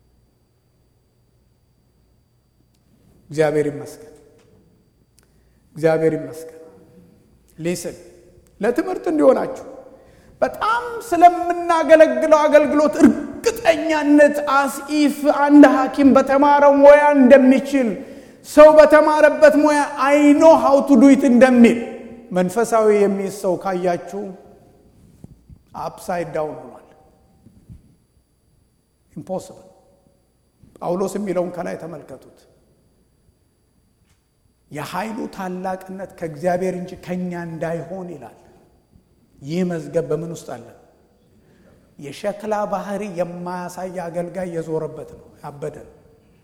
እግዚአብሔር ይመስገን፣ እግዚአብሔር ይመስገን። ሊስን ለትምህርት እንዲሆናችሁ በጣም ስለምናገለግለው አገልግሎት እርግጠኛነት አስኢፍ አንድ ሐኪም በተማረው ሙያ እንደሚችል ሰው በተማረበት ሙያ አይኖ ሀው ቱ ዱይት እንደሚል መንፈሳዊ የሚይዝ ሰው ካያችሁ አፕሳይድ ዳውን ሆኗል። ኢምፖስብል። ጳውሎስ የሚለውን ከላይ ተመልከቱት። የኃይሉ ታላቅነት ከእግዚአብሔር እንጂ ከእኛ እንዳይሆን ይላል። ይህ መዝገብ በምን ውስጥ አለ? የሸክላ ባህሪ የማያሳይ አገልጋይ የዞረበት ነው። ያበደ ነው።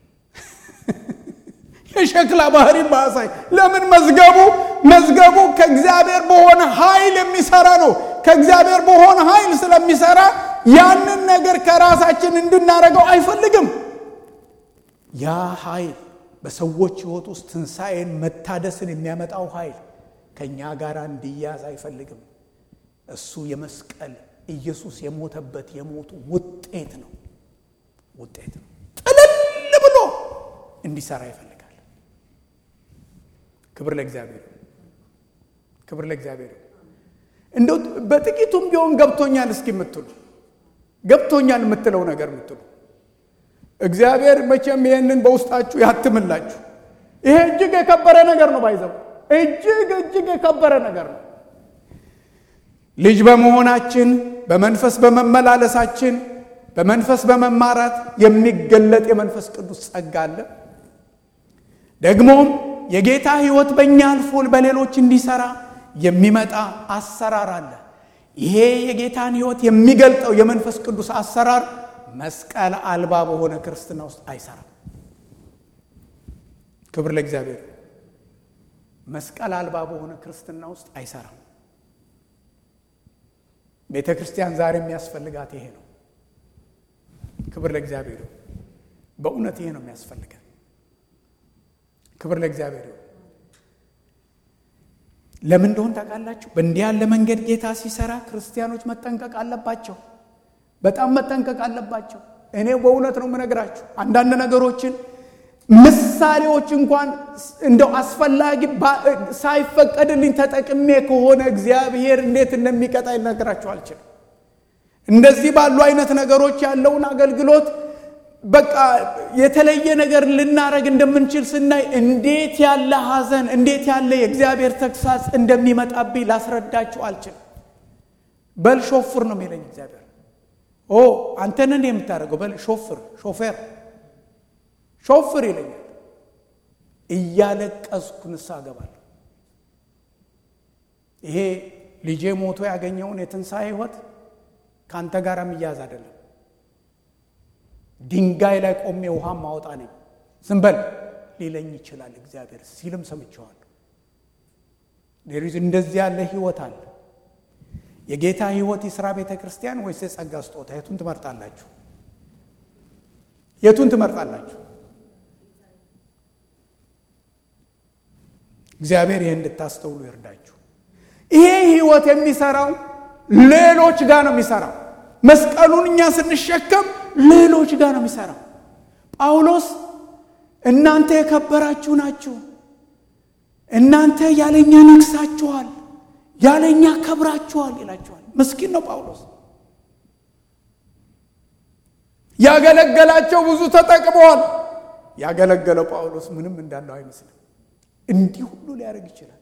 የሸክላ ባህሪ የማያሳይ ለምን? መዝገቡ መዝገቡ ከእግዚአብሔር በሆነ ኃይል የሚሰራ ነው። ከእግዚአብሔር በሆነ ኃይል ስለሚሰራ ያንን ነገር ከራሳችን እንድናደርገው አይፈልግም። ያ ኃይል በሰዎች ሕይወት ውስጥ ትንሣኤን መታደስን የሚያመጣው ኃይል ከእኛ ጋር እንዲያዝ አይፈልግም። እሱ የመስቀል ኢየሱስ የሞተበት የሞቱ ውጤት ነው ውጤት ነው። ጥልል ብሎ እንዲሰራ ይፈልጋል። ክብር ለእግዚአብሔር፣ ክብር ለእግዚአብሔር። እንደው በጥቂቱም ቢሆን ገብቶኛል እስኪ የምትሉ ገብቶኛል የምትለው ነገር የምትሉ እግዚአብሔር መቼም ይህንን በውስጣችሁ ያትምላችሁ። ይሄ እጅግ የከበረ ነገር ነው። ባይዘው እጅግ እጅግ የከበረ ነገር ነው። ልጅ በመሆናችን በመንፈስ በመመላለሳችን በመንፈስ በመማራት የሚገለጥ የመንፈስ ቅዱስ ጸጋ አለ። ደግሞም የጌታ ሕይወት በእኛ አልፎ በሌሎች እንዲሰራ የሚመጣ አሰራር አለ። ይሄ የጌታን ሕይወት የሚገልጠው የመንፈስ ቅዱስ አሰራር መስቀል አልባ በሆነ ክርስትና ውስጥ አይሰራም። ክብር ለእግዚአብሔር። መስቀል አልባ በሆነ ክርስትና ውስጥ አይሰራም። ቤተ ክርስቲያን ዛሬ የሚያስፈልጋት ይሄ ነው። ክብር ለእግዚአብሔር። በእውነት ይሄ ነው የሚያስፈልገን። ክብር ለእግዚአብሔር። ለምን እንደሆን ታውቃላችሁ? በእንዲህ ያለ መንገድ ጌታ ሲሰራ ክርስቲያኖች መጠንቀቅ አለባቸው። በጣም መጠንቀቅ አለባቸው። እኔ በእውነት ነው የምነግራችሁ። አንዳንድ ነገሮችን ምሳሌዎች እንኳን እንደው አስፈላጊ ሳይፈቀድልኝ ተጠቅሜ ከሆነ እግዚአብሔር እንዴት እንደሚቀጣ ልነግራችሁ አልችልም። እንደዚህ ባሉ አይነት ነገሮች ያለውን አገልግሎት በቃ የተለየ ነገር ልናረግ እንደምንችል ስናይ እንዴት ያለ ሐዘን እንዴት ያለ የእግዚአብሔር ተግሳጽ እንደሚመጣብኝ ላስረዳችሁ አልችልም። በል ሾፍር ነው የሚለኝ እግዚአብሔር። ኦ አንተንን የምታደርገው በል ሾፍር፣ ሾፌር፣ ሾፍር ይለኛል። እያለቀስኩ ንስሐ እገባለሁ። ይሄ ልጄ ሞቶ ያገኘውን የትንሣኤ ሕይወት ከአንተ ጋር የሚያዝ አይደለም። ድንጋይ ላይ ቆሜ ውሃ ማወጣ ነኝ። ዝም በል ሊለኝ ይችላል እግዚአብሔር ሲልም ሰምቼዋለሁ። ሌሪዝ እንደዚህ ያለ ህይወት አለ። የጌታ ህይወት የሥራ ቤተ ክርስቲያን ወይስ የጸጋ ስጦታ? የቱን ትመርጣላችሁ? የቱን ትመርጣላችሁ? እግዚአብሔር ይህን እንድታስተውሉ ይርዳችሁ። ይሄ ህይወት የሚሰራው ሌሎች ጋር ነው የሚሰራው። መስቀሉን እኛ ስንሸከም ሌሎች ጋር ነው የሚሰራው። ጳውሎስ እናንተ የከበራችሁ ናችሁ፣ እናንተ ያለኛ ነግሳችኋል፣ ያለኛ ከብራችኋል ይላችኋል። ምስኪን ነው ጳውሎስ። ያገለገላቸው ብዙ ተጠቅመዋል። ያገለገለው ጳውሎስ ምንም እንዳለው አይመስልም። እንዲህ ሁሉ ሊያደርግ ይችላል።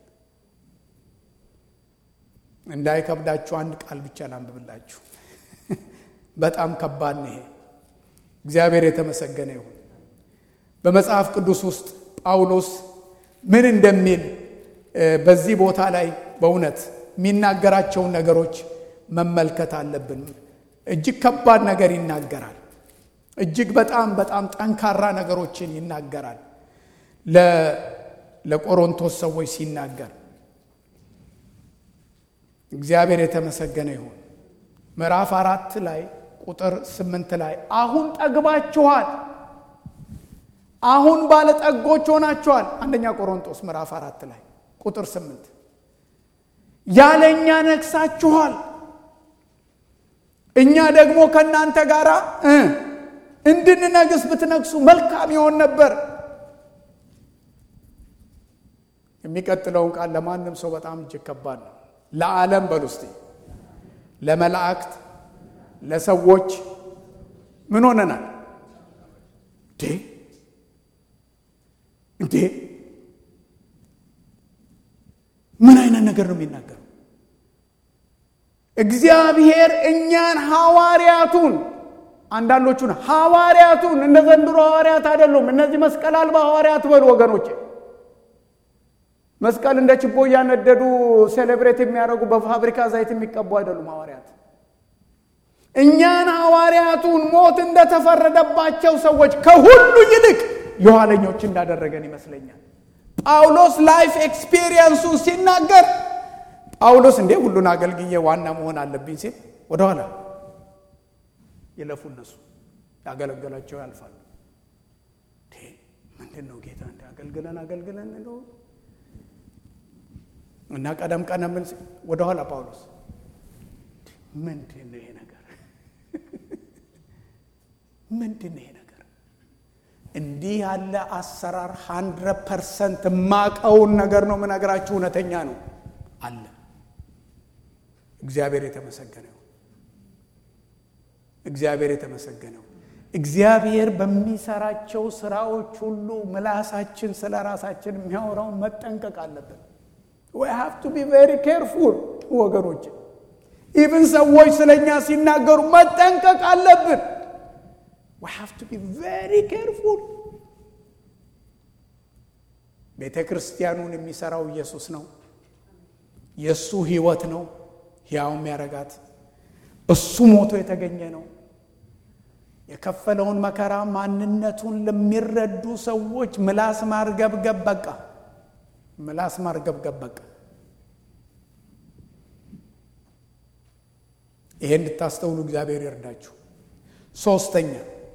እንዳይከብዳችሁ አንድ ቃል ብቻ ላንብብላችሁ። በጣም ከባድ ነው ይሄ። እግዚአብሔር የተመሰገነ ይሁን። በመጽሐፍ ቅዱስ ውስጥ ጳውሎስ ምን እንደሚል በዚህ ቦታ ላይ በእውነት የሚናገራቸውን ነገሮች መመልከት አለብን። እጅግ ከባድ ነገር ይናገራል። እጅግ በጣም በጣም ጠንካራ ነገሮችን ይናገራል። ለቆሮንቶስ ሰዎች ሲናገር እግዚአብሔር የተመሰገነ ይሁን። ምዕራፍ አራት ላይ ቁጥር ስምንት ላይ አሁን ጠግባችኋል፣ አሁን ባለጠጎች ሆናችኋል። አንደኛ ቆሮንቶስ ምዕራፍ አራት ላይ ቁጥር ስምንት ያለኛ ነግሳችኋል፣ እኛ ደግሞ ከእናንተ ጋር እንድንነግስ ብትነግሱ መልካም ይሆን ነበር። የሚቀጥለውን ቃል ለማንም ሰው በጣም እጅግ ከባድ ነው። ለዓለም በሉ እስቲ ለመላእክት ለሰዎች ምን ሆነናል እንዴ? እንዴ ምን አይነት ነገር ነው የሚናገረው? እግዚአብሔር እኛን ሐዋርያቱን አንዳንዶቹን ሐዋርያቱን እንደ ዘንድሮ ሐዋርያት አይደሉም። እነዚህ መስቀል አልባ ሐዋርያት በሉ ወገኖቼ። መስቀል እንደ ችቦ እያነደዱ ሴሌብሬት የሚያደርጉ በፋብሪካ ዘይት የሚቀቡ አይደሉም ሐዋርያት። እኛን ሐዋርያቱን ሞት እንደተፈረደባቸው ሰዎች ከሁሉ ይልቅ የኋለኞች እንዳደረገን ይመስለኛል። ጳውሎስ ላይፍ ኤክስፒሪየንሱን ሲናገር ጳውሎስ እንዴ ሁሉን አገልግዬ ዋና መሆን አለብኝ ሲል ወደኋላ ይለፉ እነሱ ያገለገላቸው ያልፋሉ። ምንድን ነው ጌታ እንደ አገልግለን አገልግለን እንደው እና ቀደም ቀደም ወደኋላ ጳውሎስ ምንድን ነው ይሄ ነገር? ምንድን ነው ይሄ ነገር? እንዲህ ያለ አሰራር ሀንድረድ ፐርሰንት የማቀውን ነገር ነው የምነግራችሁ። እውነተኛ ነው አለ። እግዚአብሔር የተመሰገነው እግዚአብሔር የተመሰገነው እግዚአብሔር በሚሰራቸው ስራዎች ሁሉ ምላሳችን ስለ ራሳችን የሚያወራውን መጠንቀቅ አለብን። ዊ ሃቭ ቱ ቢ ቬሪ ኬርፉል ወገኖች። ኢቭን ሰዎች ስለ እኛ ሲናገሩ መጠንቀቅ አለብን። ዊ ሃቭ ቱ ቢ ቬሪ ኬርፉል። ቤተ ክርስቲያኑን የሚሰራው ኢየሱስ ነው። የእሱ ህይወት ነው ሕያው የሚያረጋት እሱ ሞቶ የተገኘ ነው። የከፈለውን መከራ ማንነቱን ለሚረዱ ሰዎች ምላስ ማርገብገብ በቃ ምላስ ማርገብገብ በቃ። ይሄ እንድታስተውሉ እግዚአብሔር ይርዳችሁ። ሶስተኛ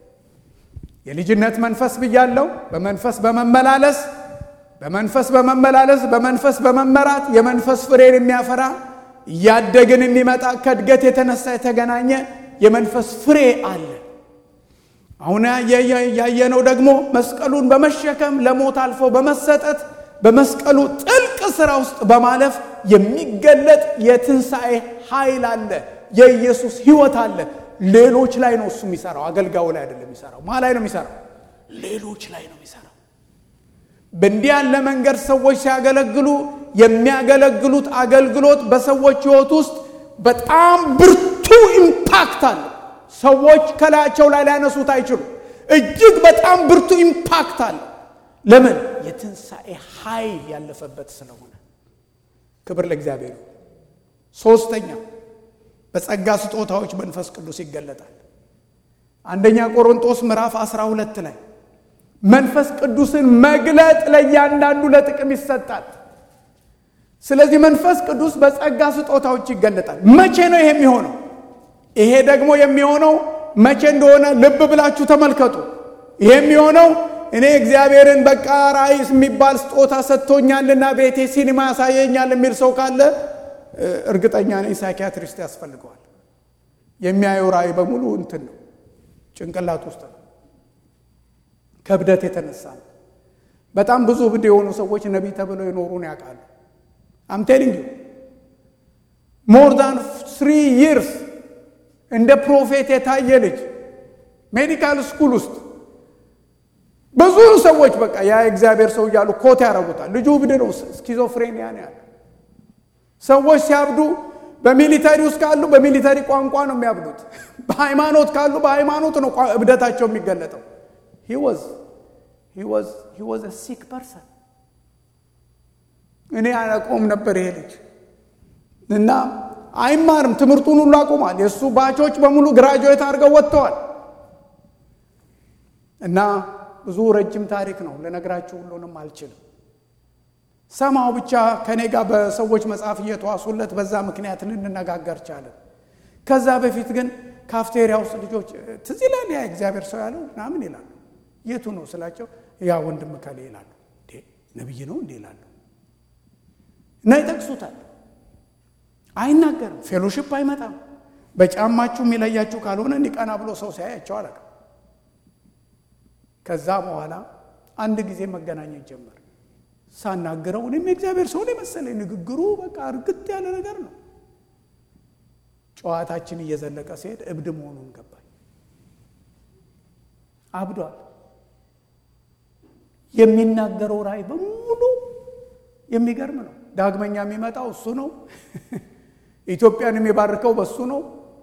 የልጅነት መንፈስ ብያለው። በመንፈስ በመመላለስ በመንፈስ በመመላለስ በመንፈስ በመመራት የመንፈስ ፍሬን የሚያፈራ እያደግን የሚመጣ ከእድገት የተነሳ የተገናኘ የመንፈስ ፍሬ አለ። አሁን ያየነው ደግሞ መስቀሉን በመሸከም ለሞት አልፎ በመሰጠት በመስቀሉ ጥልቅ ስራ ውስጥ በማለፍ የሚገለጥ የትንሣኤ ኃይል አለ። የኢየሱስ ህይወት አለ። ሌሎች ላይ ነው እሱ የሚሰራው፣ አገልጋዩ ላይ አይደለም የሚሰራው። ማ ላይ ነው የሚሰራው? ሌሎች ላይ ነው የሚሰራው። በእንዲህ ያለ መንገድ ሰዎች ሲያገለግሉ የሚያገለግሉት አገልግሎት በሰዎች ህይወት ውስጥ በጣም ብርቱ ኢምፓክት አለ። ሰዎች ከላያቸው ላይ ሊያነሱት አይችሉም። እጅግ በጣም ብርቱ ኢምፓክት አለ። ለምን? የትንሣኤ ኃይል ያለፈበት ስለሆነ። ክብር ለእግዚአብሔር። ሶስተኛ በጸጋ ስጦታዎች መንፈስ ቅዱስ ይገለጣል። አንደኛ ቆሮንጦስ ምዕራፍ 12 ላይ መንፈስ ቅዱስን መግለጥ ለእያንዳንዱ ለጥቅም ይሰጣል። ስለዚህ መንፈስ ቅዱስ በጸጋ ስጦታዎች ይገለጣል። መቼ ነው ይሄ የሚሆነው? ይሄ ደግሞ የሚሆነው መቼ እንደሆነ ልብ ብላችሁ ተመልከቱ። ይሄ የሚሆነው እኔ እግዚአብሔርን በቃ ራእይ የሚባል ስጦታ ሰጥቶኛልና ቤቴ ሲኒማ ያሳየኛል የሚል ሰው ካለ እርግጠኛ ነኝ ሳይኪያትሪስት ያስፈልገዋል። የሚያየው ራእይ በሙሉ እንትን ነው፣ ጭንቅላት ውስጥ ነው። ከእብደት የተነሳ ነው። በጣም ብዙ እብድ የሆኑ ሰዎች ነቢይ ተብለው የኖሩን ያውቃሉ። አምቴሊንግ ሞር ዳን ስሪ ይርስ እንደ ፕሮፌት የታየ ልጅ ሜዲካል ስኩል ውስጥ ብዙ ሰዎች በቃ ያ እግዚአብሔር ሰው እያሉ ኮት ያደርጉታል። ልጁ እብድ ነው፣ ስኪዞፍሬኒያ ነው ያለ። ሰዎች ሲያብዱ በሚሊተሪ ውስጥ ካሉ በሚሊተሪ ቋንቋ ነው የሚያብዱት። በሃይማኖት ካሉ በሃይማኖት ነው እብደታቸው የሚገለጠው። ሂወዝ ሲክ ፐርሰን እኔ አላውቀውም ነበር ይሄ ልጅ እና አይማርም። ትምህርቱን ሁሉ አቁሟል። የእሱ ባቾች በሙሉ ግራጁዌት አድርገው ወጥተዋል። እና ብዙ ረጅም ታሪክ ነው ልነግራችሁ ሁሉንም አልችልም። ሰማው ብቻ ከኔ ጋር በሰዎች መጽሐፍ እየተዋሱለት በዛ ምክንያት ልንነጋገር ቻለን። ከዛ በፊት ግን ካፍቴሪያ ውስጥ ልጆች ትዝ ይላል ያ እግዚአብሔር ሰው ያለው ምናምን ይላሉ። የቱ ነው ስላቸው ያ ወንድም ከሌ ይላሉ። ነብይ ነው እንዴ ይላሉ እና ይጠቅሱታል። አይናገርም። ፌሎሺፕ አይመጣም። በጫማችሁ የሚለያችሁ ካልሆነ እንዲቀና ብሎ ሰው ሲያያቸው አላውቅም። ከዛ በኋላ አንድ ጊዜ መገናኘት ጀመር። ሳናግረው እኔም የእግዚአብሔር ሰው የመሰለኝ ንግግሩ በቃ እርግጥ ያለ ነገር ነው። ጨዋታችን እየዘለቀ ሲሄድ እብድ መሆኑን ገባኝ። አብዷል። የሚናገረው ራእይ በሙሉ የሚገርም ነው። ዳግመኛ የሚመጣው እሱ ነው። ኢትዮጵያን የሚባርከው በሱ ነው።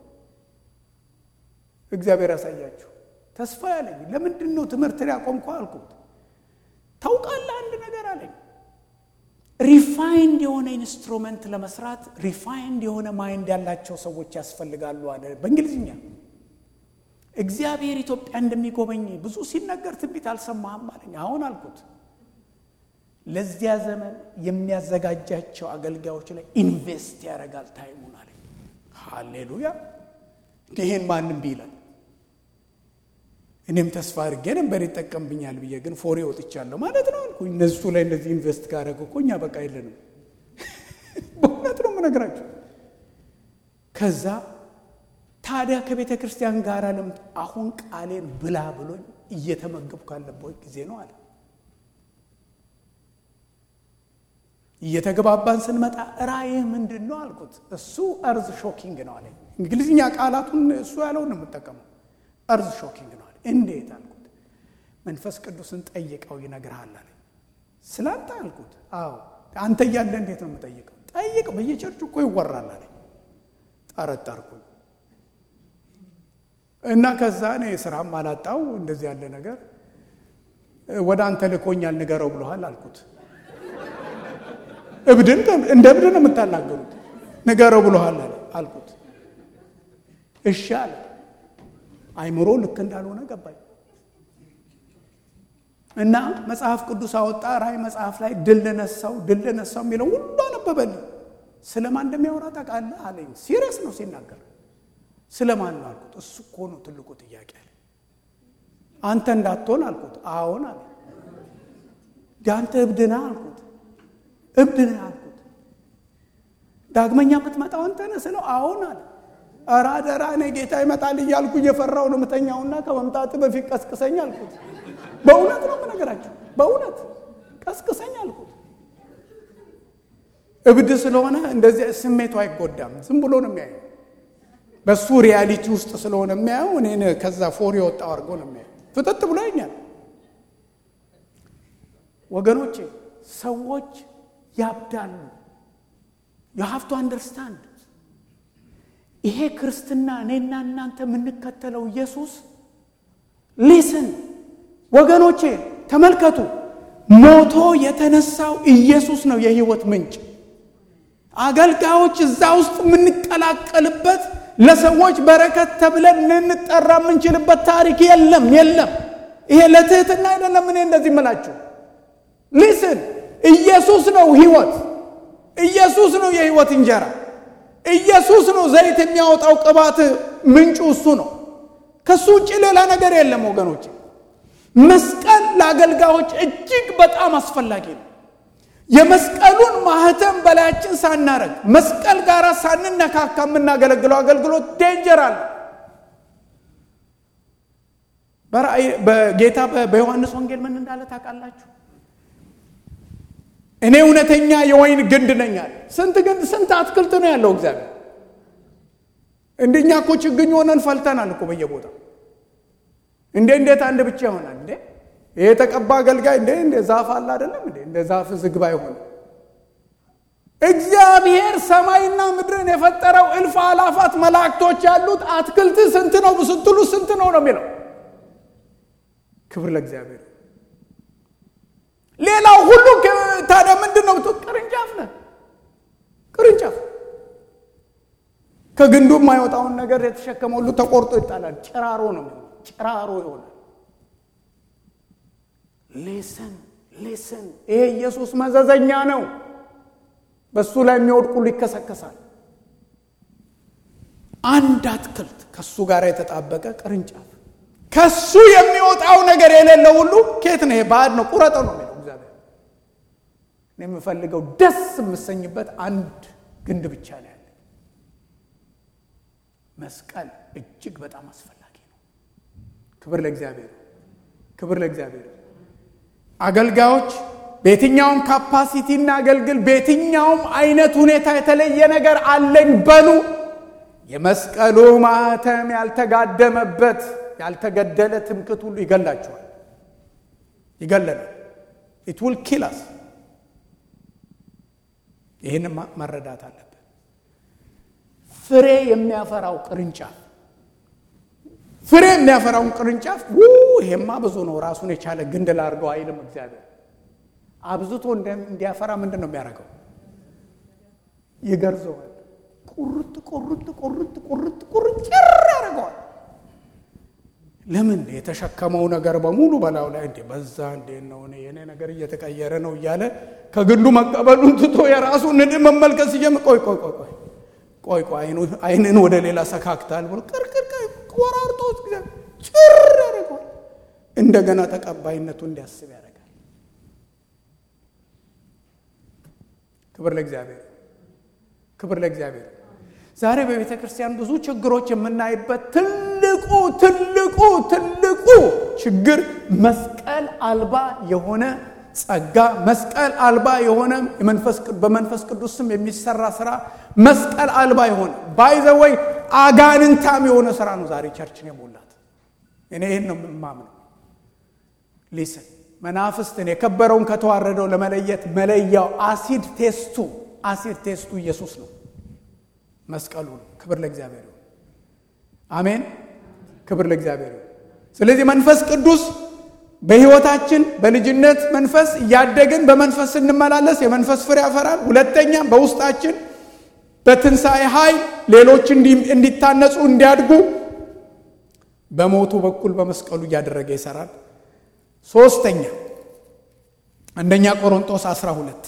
እግዚአብሔር ያሳያችሁ። ተስፋ ያለኝ ለምንድን ነው ትምህርት ያቆምኩ አልኩት። ታውቃለህ አንድ ነገር አለኝ። ሪፋይንድ የሆነ ኢንስትሩመንት ለመስራት ሪፋይንድ የሆነ ማይንድ ያላቸው ሰዎች ያስፈልጋሉ አለ በእንግሊዝኛ። እግዚአብሔር ኢትዮጵያ እንደሚጎበኝ ብዙ ሲነገር ትንቢት አልሰማህም አለኝ። አሁን አልኩት ለዚያ ዘመን የሚያዘጋጃቸው አገልጋዮች ላይ ኢንቨስት ያደርጋል ታይሙን አለኝ። ሃሌሉያ! ይህን ማንም ቢላል እኔም ተስፋ አድርጌ ነበር ይጠቀምብኛል ብዬ ግን ፎሬ ወጥቻለሁ ማለት ነው አልኩ። እነሱ ላይ እነዚህ ኢንቨስት ካደረገ እኮ እኛ በቃ የለንም። በእውነት ነው የምነግራቸው። ከዛ ታዲያ ከቤተ ክርስቲያን ጋር ልምድ አሁን ቃሌን ብላ ብሎኝ እየተመገብኩ ያለበት ጊዜ ነው አለ። እየተግባባን ስንመጣ ራእይህ ምንድን ነው አልኩት። እሱ እርዝ ሾኪንግ ነው አለኝ። እንግሊዝኛ ቃላቱን እሱ ያለውን ነው የምጠቀመው። እርዝ ሾኪንግ ነው አለ። እንዴት አልኩት። መንፈስ ቅዱስን ጠይቀው ይነግርሃል አለኝ። ስላንተ አልኩት። አዎ አንተ እያለ እንዴት ነው የምጠይቀው? ጠይቅ፣ በየቸርቹ እኮ ይወራል አለኝ። ጠረጠርኩኝ እና ከዛ እኔ ስራም አላጣው እንደዚህ ያለ ነገር ወደ አንተ ልኮኛል ንገረው ብሎሃል አልኩት። እብድን እንደ እብድ ነው የምታናገሩት። ንገረው ብሎሃል አልኩት። እሺ አለ። አይምሮ ልክ እንዳልሆነ ገባኝ እና መጽሐፍ ቅዱስ አወጣ። ራእይ መጽሐፍ ላይ ድል ነሳው ድል ነሳው የሚለው ሁሉ አነበበልኝ። ስለማን እንደሚያወራ ታውቃለህ አለኝ። ሲሪየስ ነው ሲናገር። ስለማን ነው አልኩት። እሱ እኮ ነው ትልቁ ጥያቄ አለ። አንተ እንዳትሆን አልኩት። አዎን አለ። አንተ እብድ ነህ አልኩት። እብድ ነህ አልኩት። ዳግመኛ የምትመጣው አንተ ነህ ስለው አዎን አለ። ኧረ አደራ እኔ ጌታ ይመጣል እያልኩ እየፈራው ነው የምተኛውና ከመምጣት በፊት ቀስቅሰኝ አልኩት። በእውነት ነው የምነግራቸው፣ በእውነት ቀስቅሰኝ አልኩት። እብድ ስለሆነ እንደዚህ ስሜቱ አይጎዳም። ዝም ብሎ ነው የሚያየው። በሱ ሪያሊቲ ውስጥ ስለሆነ የሚያየው እኔን ከዛ ፎር የወጣው አድርጎ ነው የሚያየው። ፍጥጥ ብሎ ይኛል። ወገኖቼ ሰዎች ያብዳሉ። የሀፍቱ አንደርስታንድ ይሄ ክርስትና እኔና እናንተ የምንከተለው ኢየሱስ ሊስን ወገኖቼ ተመልከቱ። ሞቶ የተነሳው ኢየሱስ ነው የህይወት ምንጭ። አገልጋዮች እዛ ውስጥ የምንቀላቀልበት ለሰዎች በረከት ተብለን ልንጠራ የምንችልበት ታሪክ የለም የለም። ይሄ ለትህትና አይደለም። እኔ እንደዚህ ምላችሁ ሊስን ኢየሱስ ነው ህይወት። ኢየሱስ ነው የህይወት እንጀራ። ኢየሱስ ነው ዘይት የሚያወጣው ቅባት ምንጩ እሱ ነው። ከሱ ውጭ ሌላ ነገር የለም ወገኖች። መስቀል ለአገልጋዮች እጅግ በጣም አስፈላጊ ነው። የመስቀሉን ማህተም በላያችን ሳናረግ መስቀል ጋር ሳንነካካ የምናገለግለው አገልግሎት ዴንጀር አለ። በጌታ በዮሐንስ ወንጌል ምን እንዳለ ታውቃላችሁ? እኔ እውነተኛ የወይን ግንድ ነኝ አለ። ስንት ግንድ ስንት አትክልት ነው ያለው እግዚአብሔር። እንደኛ እኮ ችግኝ ሆነን ፈልተናል እኮ በየቦታው። እንዴ እንዴት አንድ ብቻ ይሆናል እንዴ? ይሄ የተቀባ አገልጋይ እንዴ እንደ ዛፍ አለ አይደለም እንዴ? እንደ ዛፍ ዝግባ ይሆን? እግዚአብሔር ሰማይና ምድርን የፈጠረው እልፍ አላፋት መላእክቶች ያሉት አትክልት ስንት ነው ስትሉ ስንት ነው ነው የሚለው። ክብር ለእግዚአብሔር። ሌላው ሁሉ ታዲያ ምንድን ነው? ቅርንጫፍ ነህ። ቅርንጫፍ ከግንዱ የማይወጣውን ነገር የተሸከመ ሁሉ ተቆርጦ ይጣላል። ጭራሮ ነው፣ ጭራሮ ይሆናል። ሌስን ሌስን። ይሄ ኢየሱስ መዘዘኛ ነው። በሱ ላይ የሚወድቁ ሁሉ ይከሰከሳል። አንድ አትክልት ከሱ ጋር የተጣበቀ ቅርንጫፍ ከሱ የሚወጣው ነገር የሌለው ሁሉ ኬት ነው? ይሄ ባዕድ ነው፣ ቁረጠው ነው የሚለው እግዚአብሔር። እኔ የምፈልገው ደስ የምሰኝበት አንድ ግንድ ብቻ ነው ያለ። መስቀል እጅግ በጣም አስፈላጊ ነው። ክብር ለእግዚአብሔር፣ ክብር ለእግዚአብሔር። አገልጋዮች በየትኛውም ካፓሲቲ እናገልግል፣ በየትኛውም አይነት ሁኔታ የተለየ ነገር አለኝ በሉ። የመስቀሉ ማህተም ያልተጋደመበት ያልተገደለ ትምክት ሁሉ ይገላቸዋል፣ ይገለናል። ኢት ዊል ኪል አስ። ይህን መረዳት አለብን። ፍሬ የሚያፈራው ቅርንጫፍ ፍሬ የሚያፈራውን ቅርንጫፍ ይሄማ ብዙ ነው፣ ራሱን የቻለ ግንድ ላድርገው አይልም እግዚአብሔር። አብዝቶ እንዲያፈራ ምንድን ነው የሚያደርገው? ይገርዘዋል። ቁርጥ ቁርጥ ቁርጥ ቁርጥ ቁርጥ ጭር ያደርገዋል። ለምን የተሸከመው ነገር በሙሉ በላዩ ላይ እንዴ በዛ እንዴ ነው እኔ የኔ ነገር እየተቀየረ ነው እያለ ከግንዱ መቀበሉን ትቶ የራሱ ንድ መመልከት ሲጀምር ቆይ ቆይ ቆይ ቆይ ቆይ ቆይ አይንን ወደ ሌላ ሰካክታል ብሎ ቅርቅር ቆራርጦት ጭር ያደርገዋል። እንደገና ተቀባይነቱ እንዲያስብ ያደርጋል። ክብር ለእግዚአብሔር፣ ክብር ለእግዚአብሔር። ዛሬ በቤተ ክርስቲያን ብዙ ችግሮች የምናይበት ትልቁ ትልቁ ትልቁ ችግር መስቀል አልባ የሆነ ጸጋ መስቀል አልባ የሆነ በመንፈስ ቅዱስ ስም የሚሰራ ስራ መስቀል አልባ የሆነ ባይዘወይ አጋንንታም የሆነ ስራ ነው ዛሬ ቸርችን የሞላት። እኔ ይህን ነው የማምነው። ሊስን መናፍስትን የከበረውን ከተዋረደው ለመለየት መለያው አሲድ ቴስቱ አሲድ ቴስቱ ኢየሱስ ነው፣ መስቀሉ ነው። ክብር ለእግዚአብሔር ይሁን። አሜን። ክብር ለእግዚአብሔር ይሁን። ስለዚህ መንፈስ ቅዱስ በሕይወታችን በልጅነት መንፈስ እያደግን በመንፈስ ስንመላለስ የመንፈስ ፍሬ ያፈራል። ሁለተኛም በውስጣችን በትንሣኤ ኃይል ሌሎች እንዲታነጹ እንዲያድጉ በሞቱ በኩል በመስቀሉ እያደረገ ይሰራል። ሶስተኛ አንደኛ ቆሮንጦስ 12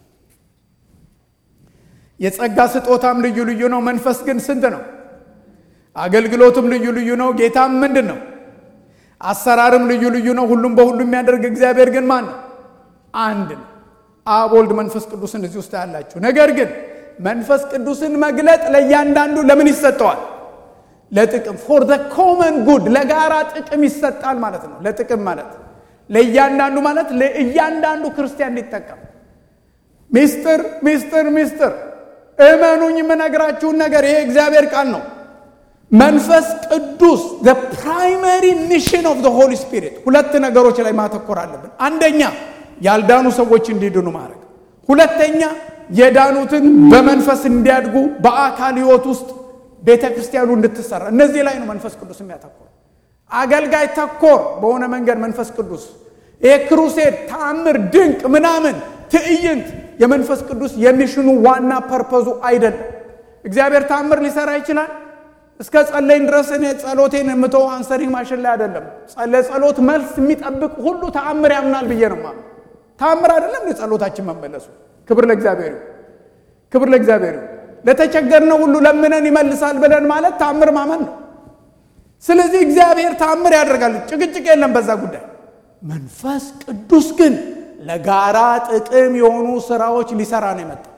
የጸጋ ስጦታም ልዩ ልዩ ነው፣ መንፈስ ግን ስንት ነው? አገልግሎትም ልዩ ልዩ ነው፣ ጌታም ምንድን ነው? አሰራርም ልዩ ልዩ ነው፣ ሁሉም በሁሉ የሚያደርግ እግዚአብሔር ግን ማን ነው? አንድ ነው። አብ፣ ወልድ፣ መንፈስ ቅዱስን እዚህ ውስጥ ያላችሁ። ነገር ግን መንፈስ ቅዱስን መግለጥ ለእያንዳንዱ ለምን ይሰጠዋል? ለጥቅም ፎር ዘ ኮመን ጉድ ለጋራ ጥቅም ይሰጣል ማለት ነው። ለጥቅም ማለት ለእያንዳንዱ ማለት ለእያንዳንዱ ክርስቲያን እንዲጠቀም ሚስጥር ሚስጥር ሚስጥር እመኑኝ የምነግራችሁን ነገር ይሄ እግዚአብሔር ቃል ነው። መንፈስ ቅዱስ ዘ ፕራይመሪ ሚሽን ኦፍ ዘ ሆሊ ስፒሪት ሁለት ነገሮች ላይ ማተኮር አለብን። አንደኛ ያልዳኑ ሰዎች እንዲድኑ ማድረግ፣ ሁለተኛ የዳኑትን በመንፈስ እንዲያድጉ በአካል ሕይወት ውስጥ ቤተ ክርስቲያኑ እንድትሰራ እነዚህ ላይ ነው መንፈስ ቅዱስ የሚያተኮር። አገልጋይ ተኮር በሆነ መንገድ መንፈስ ቅዱስ ይሄ ክሩሴድ፣ ተአምር፣ ድንቅ ምናምን ትዕይንት የመንፈስ ቅዱስ የሚሽኑ ዋና ፐርፐዙ አይደለም። እግዚአብሔር ተአምር ሊሰራ ይችላል። እስከ ጸለይን ድረስ እኔ ጸሎቴን የምተው አንሰሪንግ ማሽን ላይ አይደለም። ለጸሎት መልስ የሚጠብቅ ሁሉ ተአምር ያምናል ብዬ ነው ማለት ተአምር አይደለም የጸሎታችን መመለሱ። ክብር ለእግዚአብሔር ይሁን፣ ክብር ለእግዚአብሔር ይሁን። ለተቸገርነው ሁሉ ለምነን ይመልሳል ብለን ማለት ተአምር ማመን ነው። ስለዚህ እግዚአብሔር ተአምር ያደርጋል፣ ጭቅጭቅ የለም በዛ ጉዳይ። መንፈስ ቅዱስ ግን ለጋራ ጥቅም የሆኑ ስራዎች ሊሰራ ነው የመጣው።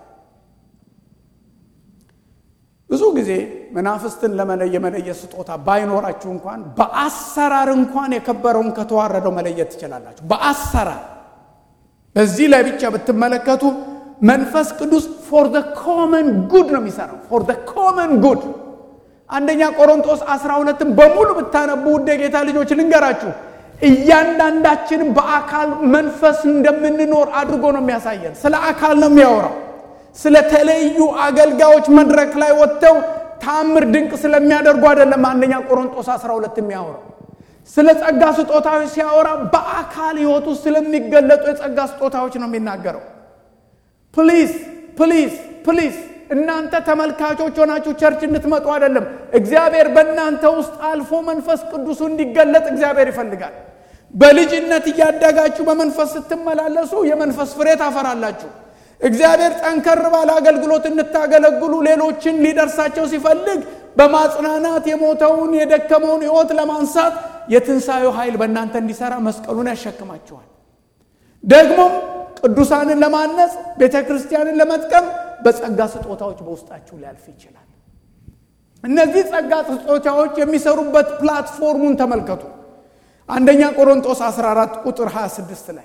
ብዙ ጊዜ መናፍስትን ለመለየ መለየት ስጦታ ባይኖራችሁ እንኳን በአሰራር እንኳን የከበረውን ከተዋረደው መለየት ትችላላችሁ። በአሰራር በዚህ ላይ ብቻ ብትመለከቱ መንፈስ ቅዱስ ፎር ዘ ኮመን ጉድ ነው የሚሰራው። ፎር ዘ ኮመን ጉድ አንደኛ ቆሮንቶስ 12ን በሙሉ ብታነቡ ውድ የጌታ ልጆች ልንገራችሁ፣ እያንዳንዳችንም በአካል መንፈስ እንደምንኖር አድርጎ ነው የሚያሳየን። ስለ አካል ነው የሚያወራው። ስለ ተለዩ አገልጋዮች መድረክ ላይ ወጥተው ታምር ድንቅ ስለሚያደርጉ አይደለም። አንደኛ ቆሮንቶስ 12 የሚያወራው ስለ ጸጋ ስጦታዎች ሲያወራ በአካል ሕይወት ውስጥ ስለሚገለጡ የጸጋ ስጦታዎች ነው የሚናገረው። ፕሊዝ ፕሊዝ ፕሊዝ እናንተ ተመልካቾች ሆናችሁ ቸርች እንድትመጡ አይደለም። እግዚአብሔር በእናንተ ውስጥ አልፎ መንፈስ ቅዱሱ እንዲገለጥ እግዚአብሔር ይፈልጋል። በልጅነት እያደጋችሁ በመንፈስ ስትመላለሱ የመንፈስ ፍሬ ታፈራላችሁ። እግዚአብሔር ጠንከር ባለ አገልግሎት እንድታገለግሉ ሌሎችን ሊደርሳቸው ሲፈልግ በማጽናናት የሞተውን የደከመውን ሕይወት ለማንሳት የትንሣኤው ኃይል በእናንተ እንዲሰራ መስቀሉን ያሸክማችኋል። ደግሞም ቅዱሳንን ለማነጽ ቤተ ክርስቲያንን ለመጥቀም በጸጋ ስጦታዎች በውስጣችሁ ሊያልፍ ይችላል። እነዚህ ጸጋ ስጦታዎች የሚሰሩበት ፕላትፎርሙን ተመልከቱ። አንደኛ ቆሮንጦስ 14 ቁጥር 26 ላይ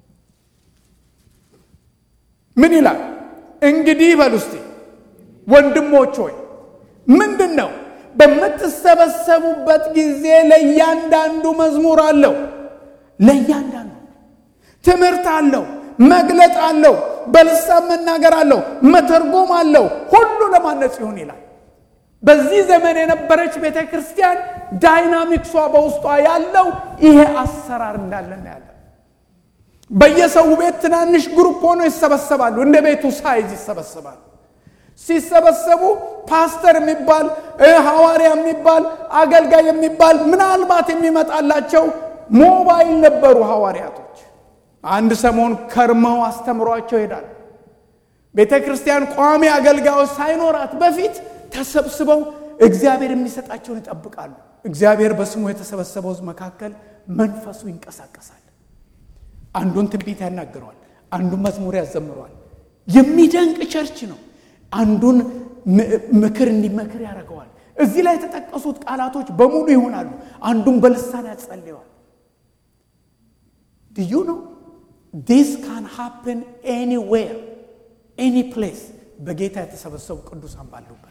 ምን ይላል? እንግዲህ በሉ እስቲ ወንድሞች ሆይ ምንድን ነው በምትሰበሰቡበት ጊዜ ለእያንዳንዱ መዝሙር አለው፣ ለእያንዳንዱ ትምህርት አለው፣ መግለጥ አለው፣ በልሳን መናገር አለው፣ መተርጎም አለው፣ ሁሉ ለማነጽ ይሁን ይላል። በዚህ ዘመን የነበረች ቤተ ክርስቲያን ዳይናሚክሷ በውስጧ ያለው ይሄ አሰራር እንዳለን ያለ በየሰው ቤት ትናንሽ ግሩፕ ሆኖ ይሰበሰባሉ። እንደ ቤቱ ሳይዝ ይሰበሰባሉ። ሲሰበሰቡ ፓስተር የሚባል ሐዋርያ የሚባል አገልጋይ የሚባል ምናልባት የሚመጣላቸው ሞባይል ነበሩ ሐዋርያቶች። አንድ ሰሞን ከርመው አስተምሯቸው ይሄዳል። ቤተ ክርስቲያን ቋሚ አገልጋዮች ሳይኖራት በፊት ተሰብስበው እግዚአብሔር የሚሰጣቸውን ይጠብቃሉ። እግዚአብሔር በስሙ የተሰበሰበው ሕዝብ መካከል መንፈሱ ይንቀሳቀሳል። አንዱን ትንቢት ያናግረዋል፣ አንዱን መዝሙር ያዘምረዋል። የሚደንቅ ቸርች ነው። አንዱን ምክር እንዲመክር ያደርገዋል። እዚህ ላይ የተጠቀሱት ቃላቶች በሙሉ ይሆናሉ። አንዱን በልሳን ያጸልየዋል። ድዩ ነው ዲስ ካን ሃፕን ኤኒዌር ኤኒ ፕሌስ በጌታ የተሰበሰቡ ቅዱሳን ባሉበት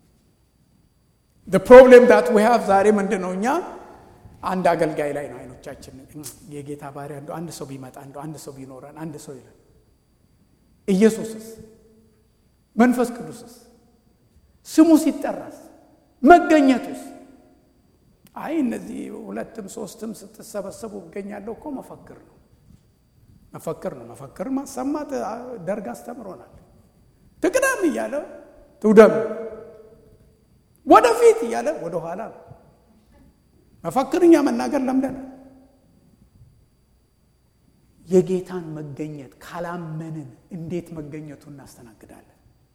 ፕሮብሌም ዳት ዊ ሃቭ ዛሬ ምንድን ነው? እኛ አንድ አገልጋይ ላይ ነው አይኖቻችን። የጌታ ባሪያ እንደው አንድ ሰው ቢመጣ እንደው አንድ ሰው ቢኖረን አንድ ሰው ይለን። ኢየሱስስ መንፈስ ቅዱስስ ስሙ ሲጠራስ መገኘቱስ? አይ እነዚህ ሁለትም ሶስትም ስትሰበሰቡ እገኛለሁ እኮ መፈክር ነው መፈክር ነው። መፈክር ማሰማት ደርግ አስተምሮናል። ትቅደም እያለ ትውደም፣ ወደፊት እያለ ወደ ኋላ ነው። መፈክርኛ መናገር ለምደናል። የጌታን መገኘት ካላመንን እንዴት መገኘቱ እናስተናግዳለን?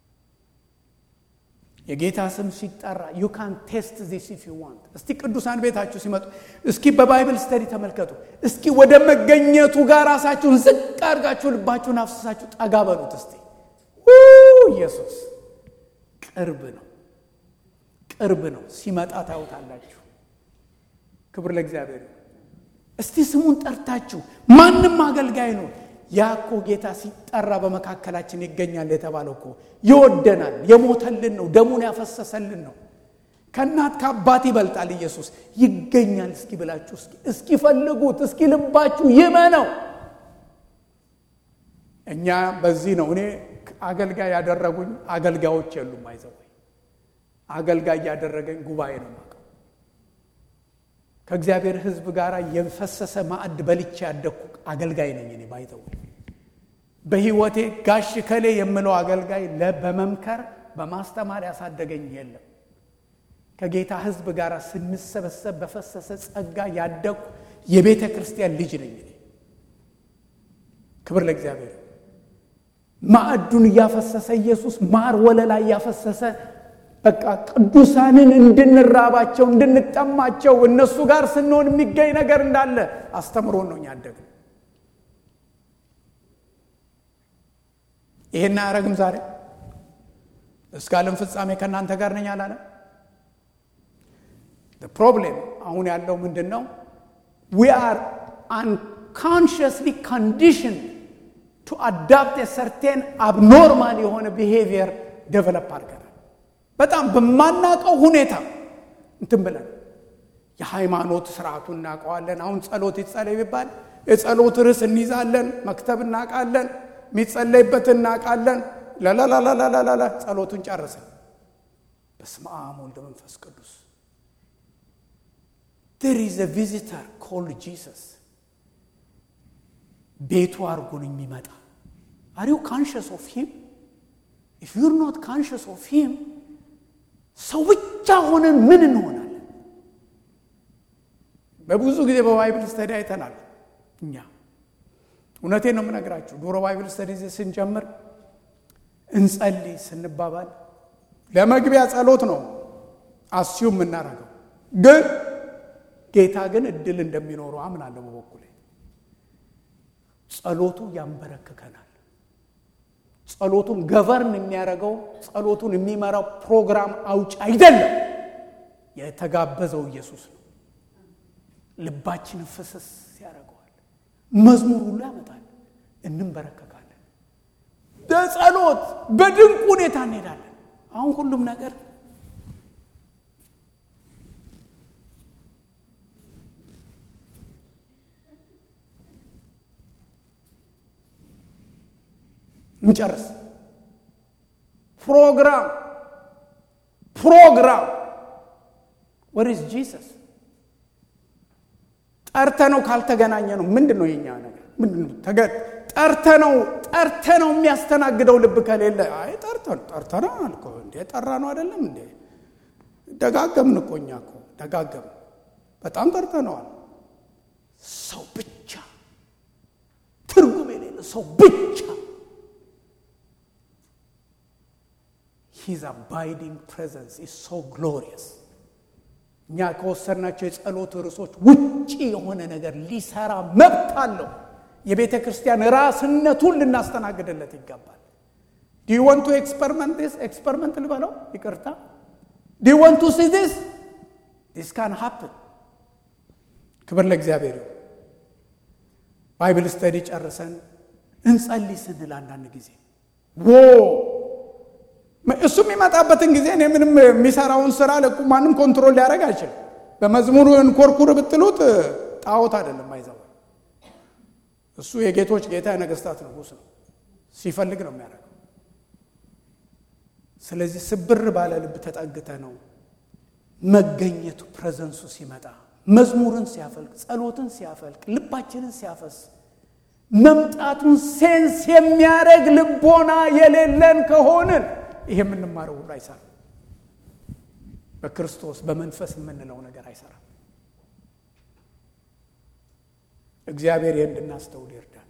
የጌታ ስም ሲጠራ ዩ ካን ቴስት ዚስ ኢፍ ዩ ዋንት። እስቲ ቅዱሳን ቤታችሁ ሲመጡ እስኪ በባይብል ስተዲ ተመልከቱ። እስኪ ወደ መገኘቱ ጋር ራሳችሁን ዝቅ አድርጋችሁ ልባችሁን አፍስሳችሁ ጠጋ በሉት። እስቲ ኢየሱስ ቅርብ ነው፣ ቅርብ ነው። ሲመጣ ታዩታላችሁ። ክብር ለእግዚአብሔር። እስቲ ስሙን ጠርታችሁ ማንም አገልጋይ ነው ያ እኮ ጌታ ሲጠራ በመካከላችን ይገኛል የተባለው እኮ ይወደናል፣ የሞተልን ነው፣ ደሙን ያፈሰሰልን ነው። ከእናት ከአባት ይበልጣል ኢየሱስ ይገኛል። እስኪ ብላችሁ እስኪ ፈልጉት፣ እስኪ ልባችሁ ይመነው። እኛ በዚህ ነው እኔ አገልጋይ ያደረጉኝ አገልጋዮች የሉም። አይዘው አገልጋይ ያደረገኝ ጉባኤ ነው የማውቀው። ከእግዚአብሔር ሕዝብ ጋር የፈሰሰ ማዕድ በልቼ ያደግኩ አገልጋይ ነኝ እኔ ባይዘው በህይወቴ ጋሽ ከሌ የምለው አገልጋይ በመምከር በማስተማር ያሳደገኝ የለም። ከጌታ ህዝብ ጋር ስንሰበሰብ በፈሰሰ ጸጋ ያደግኩ የቤተ ክርስቲያን ልጅ ነኝ እኔ። ክብር ለእግዚአብሔር። ማዕዱን እያፈሰሰ ኢየሱስ ማር ወለላ እያፈሰሰ በቃ ቅዱሳንን እንድንራባቸው እንድንጠማቸው እነሱ ጋር ስንሆን የሚገኝ ነገር እንዳለ አስተምሮን ነው ያደግን። ይሄን አያረግም። ዛሬ እስከ ዓለም ፍጻሜ ከእናንተ ጋር ነኝ አላለም። ፕሮብሌም አሁን ያለው ምንድን ነው? ዊ አር አንካንሽስሊ ኮንዲሽን ቱ አዳፕት ሰርቴን አብኖርማል የሆነ ቢሄቪየር ዴቨሎፕ አድርገናል። በጣም በማናውቀው ሁኔታ እንትን ብለን የሃይማኖት ስርዓቱን እናውቀዋለን። አሁን ጸሎት ይጸለይ ቢባል የጸሎት ርዕስ እንይዛለን፣ መክተብ እናውቃለን የሚጸለይበት እናውቃለን። ላላላላላላ ጸሎቱን ጨርሰን በስመ አብ ወልድ መንፈስ ቅዱስ ዜር ኢዝ አ ቪዚተር ኮልድ ጂሰስ ቤቱ አድርጎን የሚመጣ አር ዩ ካንሽስ ኦፍ ሂም ኢፍ ዩር ኖት ካንሽስ ኦፍ ሂም ሰው ብቻ ሆነን ምን እንሆናለን? በብዙ ጊዜ በባይብል ስተዲ አይተናል እኛ እውነቴን ነው የምነግራችሁ። ዶሮ ባይብል ስተዲ ስንጀምር እንጸልይ ስንባባል ለመግቢያ ጸሎት ነው አስዩ የምናደርገው፣ ግን ጌታ ግን እድል እንደሚኖረው አምናለሁ በበኩሌ። ጸሎቱ ያንበረክከናል። ጸሎቱን ገቨርን የሚያደርገው ጸሎቱን የሚመራው ፕሮግራም አውጭ አይደለም፣ የተጋበዘው ኢየሱስ ነው። ልባችንን ፍስስ ያደርገዋል። መዝሙር ሁሉ ያመጣል። እንንበረከካለን። በጸሎት በድንቅ ሁኔታ እንሄዳለን። አሁን ሁሉም ነገር እንጨርስ። ፕሮግራም ፕሮግራም ወሪስ ጂሰስ ጠርተ ነው ካልተገናኘ ነው ምንድን ነው የኛ ነገር ምንድን ነው ጠርተ ነው ጠርተ ነው የሚያስተናግደው ልብ ከሌለ አይ ጠርተ ጠርተ ነው አልኮ እንዴ ጠራ ነው አይደለም እንዴ ደጋገምን እኮ እኛ እኮ ደጋገምን በጣም ጠርተነዋል ሰው ብቻ ትርጉም የሌለ ሰው ብቻ ሂዝ አባይዲንግ ፕሬዘንስ ኢዝ ሶ ግሎሪየስ እኛ ከወሰድናቸው የጸሎት ርዕሶች ውጪ የሆነ ነገር ሊሰራ መብት አለው። የቤተ ክርስቲያን ራስነቱን ልናስተናግድለት ይገባል። ዲ ወንቱ ኤክስፐሪመንት ስ ኤክስፐሪመንት ልበለው ይቅርታ። ዲ ወንቱ ሲ ዲስ ዲስ ካን ሃፕን። ክብር ለእግዚአብሔር ይሁን። ባይብል ስተዲ ጨርሰን እንጸልይ ስንል አንዳንድ ጊዜ ዎ እሱ የሚመጣበትን ጊዜ እኔ ምንም የሚሰራውን ስራ ለቁ ማንም ኮንትሮል ሊያደርግ አይችልም። በመዝሙሩ እንኮርኩር ብትሉት ጣዖት አይደለም አይዘው እሱ የጌቶች ጌታ የነገስታት ንጉሥ ነው። ሲፈልግ ነው የሚያደርገው። ስለዚህ ስብር ባለ ልብ ተጠግተ ነው መገኘቱ ፕሬዘንሱ ሲመጣ መዝሙርን ሲያፈልቅ ጸሎትን ሲያፈልቅ ልባችንን ሲያፈስ መምጣቱን ሴንስ የሚያደርግ ልቦና የሌለን ከሆንን ይሄ የምንማረው ሁሉ አይሰራም። በክርስቶስ በመንፈስ የምንለው ነገር አይሰራም። እግዚአብሔር ይህ እንድናስተውል ይርዳል።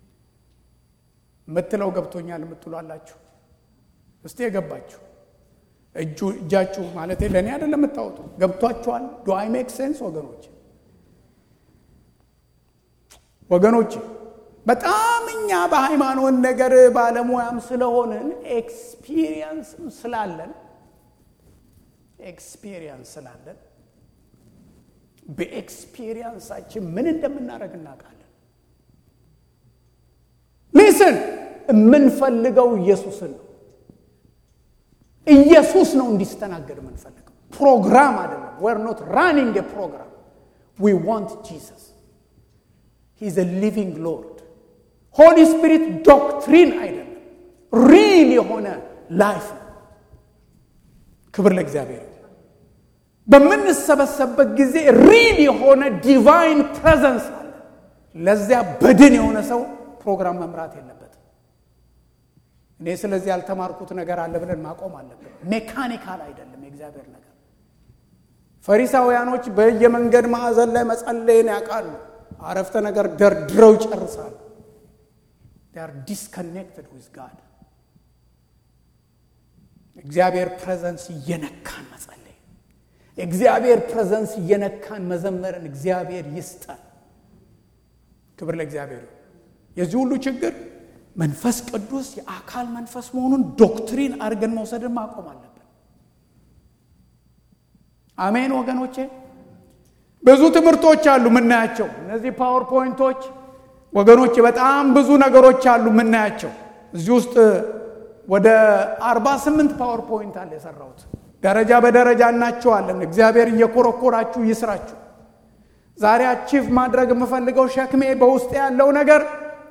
የምትለው ገብቶኛል የምትሉ አላችሁ? እስቲ የገባችሁ እጁ እጃችሁ ማለት ለእኔ አይደለም የምታወጡ ገብቷችኋል? ዱ አይ ሜክ ሴንስ ወገኖች ወገኖች በጣም እኛ በሃይማኖት ነገር ባለሙያም ስለሆንን ኤክስፒሪየንስም ስላለን ኤክስፒሪየንስ ስላለን በኤክስፒሪየንሳችን ምን እንደምናደርግ እናውቃለን። ሊስን የምንፈልገው ኢየሱስን ነው። ኢየሱስ ነው እንዲስተናገድ የምንፈልገው ፕሮግራም አይደለም። we're not running a program we want Jesus he's a living lord ሆሊ ስፒሪት ዶክትሪን አይደለም ሪል የሆነ ላይፍ ነው ክብር ለእግዚአብሔር በምንሰበሰብበት ጊዜ ሪል የሆነ ዲቫይን ፕሬዘንስ አለ ለዚያ በድን የሆነ ሰው ፕሮግራም መምራት የለበትም እኔ ስለዚህ ያልተማርኩት ነገር አለ ብለን ማቆም አለብን ሜካኒካል አይደለም የእግዚአብሔር ነገር ፈሪሳውያኖች በየመንገድ ማዕዘን ላይ መጸለይን ያውቃሉ አረፍተ ነገር ደርድረው ይጨርሳሉ are disconnected with God እግዚአብሔር ፕሬዘንስ እየነካን መጸለይ እግዚአብሔር ፕሬዘንስ እየነካን መዘመርን እግዚአብሔር ይስጠን ክብር ለእግዚአብሔር የዚህ ሁሉ ችግር መንፈስ ቅዱስ የአካል መንፈስ መሆኑን ዶክትሪን አድርገን መውሰድን ማቆም አለብን አሜን ወገኖቼ ብዙ ትምህርቶች አሉ የምናያቸው እነዚህ ፓወርፖይንቶች ወገኖች በጣም ብዙ ነገሮች አሉ የምናያቸው እዚህ ውስጥ ወደ 48 ፓወርፖይንት አለ የሰራሁት ደረጃ በደረጃ እናቸዋለን እግዚአብሔር እየኮረኮራችሁ ይስራችሁ ዛሬ አቺቭ ማድረግ የምፈልገው ሸክሜ በውስጥ ያለው ነገር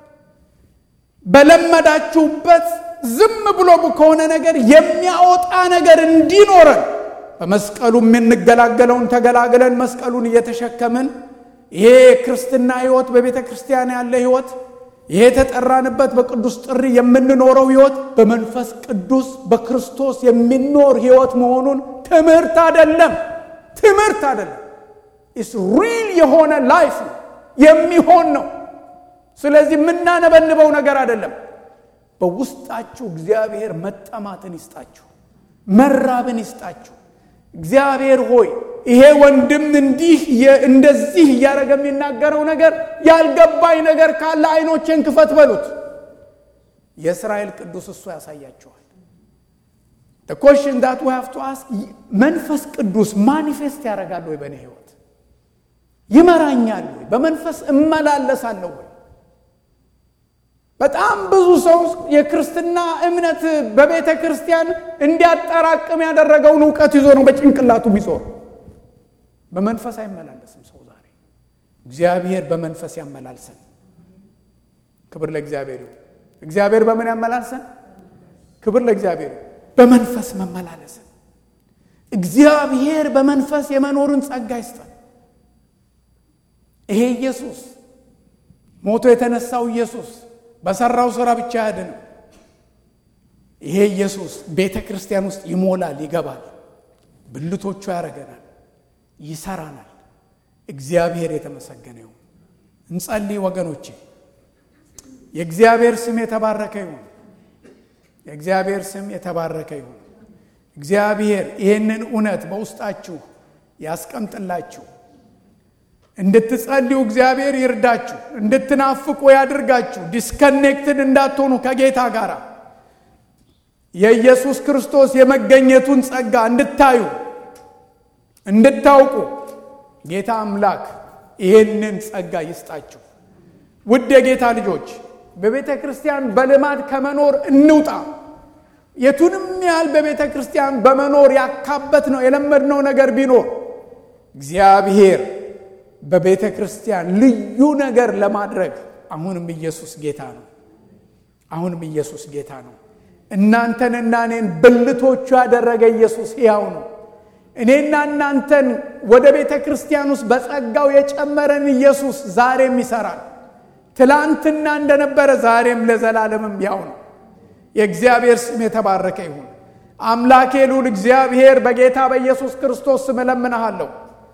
በለመዳችሁበት ዝም ብሎ ከሆነ ነገር የሚያወጣ ነገር እንዲኖረን በመስቀሉ የምንገላገለውን ተገላግለን መስቀሉን እየተሸከምን ይሄ ክርስትና ህይወት በቤተ ክርስቲያን ያለ ህይወት ይሄ የተጠራንበት በቅዱስ ጥሪ የምንኖረው ህይወት በመንፈስ ቅዱስ በክርስቶስ የሚኖር ህይወት መሆኑን ትምህርት አይደለም ትምህርት አይደለም ኢስ ሪል የሆነ ላይፍ ነው የሚሆን ነው ስለዚህ የምናነበንበው ነገር አይደለም በውስጣችሁ እግዚአብሔር መጠማትን ይስጣችሁ መራብን ይስጣችሁ እግዚአብሔር ሆይ ይሄ ወንድም እንዲህ እንደዚህ እያደረገ የሚናገረው ነገር ያልገባኝ ነገር ካለ አይኖቼን ክፈት በሉት የእስራኤል ቅዱስ እሱ ያሳያቸዋል ኮሽን ዳት ሀፍ ቱ አስክ መንፈስ ቅዱስ ማኒፌስት ያደርጋል ወይ በእኔ ህይወት ይመራኛል ወይ በመንፈስ እመላለሳለሁ ወይ በጣም ብዙ ሰው የክርስትና እምነት በቤተ ክርስቲያን እንዲያጠራቅም ያደረገውን እውቀት ይዞ ነው በጭንቅላቱ የሚዞር በመንፈስ አይመላለስም ሰው ዛሬ እግዚአብሔር በመንፈስ ያመላልሰን ክብር ለእግዚአብሔር ይሁን እግዚአብሔር በምን ያመላልሰን ክብር ለእግዚአብሔር በመንፈስ መመላለስን እግዚአብሔር በመንፈስ የመኖርን ጸጋ ይስጠን ይሄ ኢየሱስ ሞቶ የተነሳው ኢየሱስ በሰራው ስራ ብቻ አያድንም ይሄ ኢየሱስ ቤተ ክርስቲያን ውስጥ ይሞላል ይገባል ብልቶቹ ያደረገናል ይሰራናል እግዚአብሔር የተመሰገነ ይሁን እንጸልይ ወገኖቼ የእግዚአብሔር ስም የተባረከ ይሁን የእግዚአብሔር ስም የተባረከ ይሁን እግዚአብሔር ይህንን እውነት በውስጣችሁ ያስቀምጥላችሁ እንድትጸልዩ እግዚአብሔር ይርዳችሁ እንድትናፍቁ ያድርጋችሁ ዲስከኔክትድ እንዳትሆኑ ከጌታ ጋር የኢየሱስ ክርስቶስ የመገኘቱን ጸጋ እንድታዩ እንድታውቁ ጌታ አምላክ ይህንን ጸጋ ይስጣችሁ ውድ የጌታ ልጆች በቤተ ክርስቲያን በልማድ ከመኖር እንውጣ። የቱንም ያህል በቤተ ክርስቲያን በመኖር ያካበት ነው የለመድነው ነገር ቢኖር እግዚአብሔር በቤተ ክርስቲያን ልዩ ነገር ለማድረግ አሁንም ኢየሱስ ጌታ ነው። አሁንም ኢየሱስ ጌታ ነው። እናንተንና እኔን ብልቶቹ ያደረገ ኢየሱስ ሕያው ነው። እኔና እናንተን ወደ ቤተ ክርስቲያን ውስጥ በጸጋው የጨመረን ኢየሱስ ዛሬም ይሰራል። ትላንትና እንደነበረ ዛሬም ለዘላለምም ያው ነው። የእግዚአብሔር ስም የተባረከ ይሁን። አምላኬ ልዑል እግዚአብሔር በጌታ በኢየሱስ ክርስቶስ ስም እለምንሃለሁ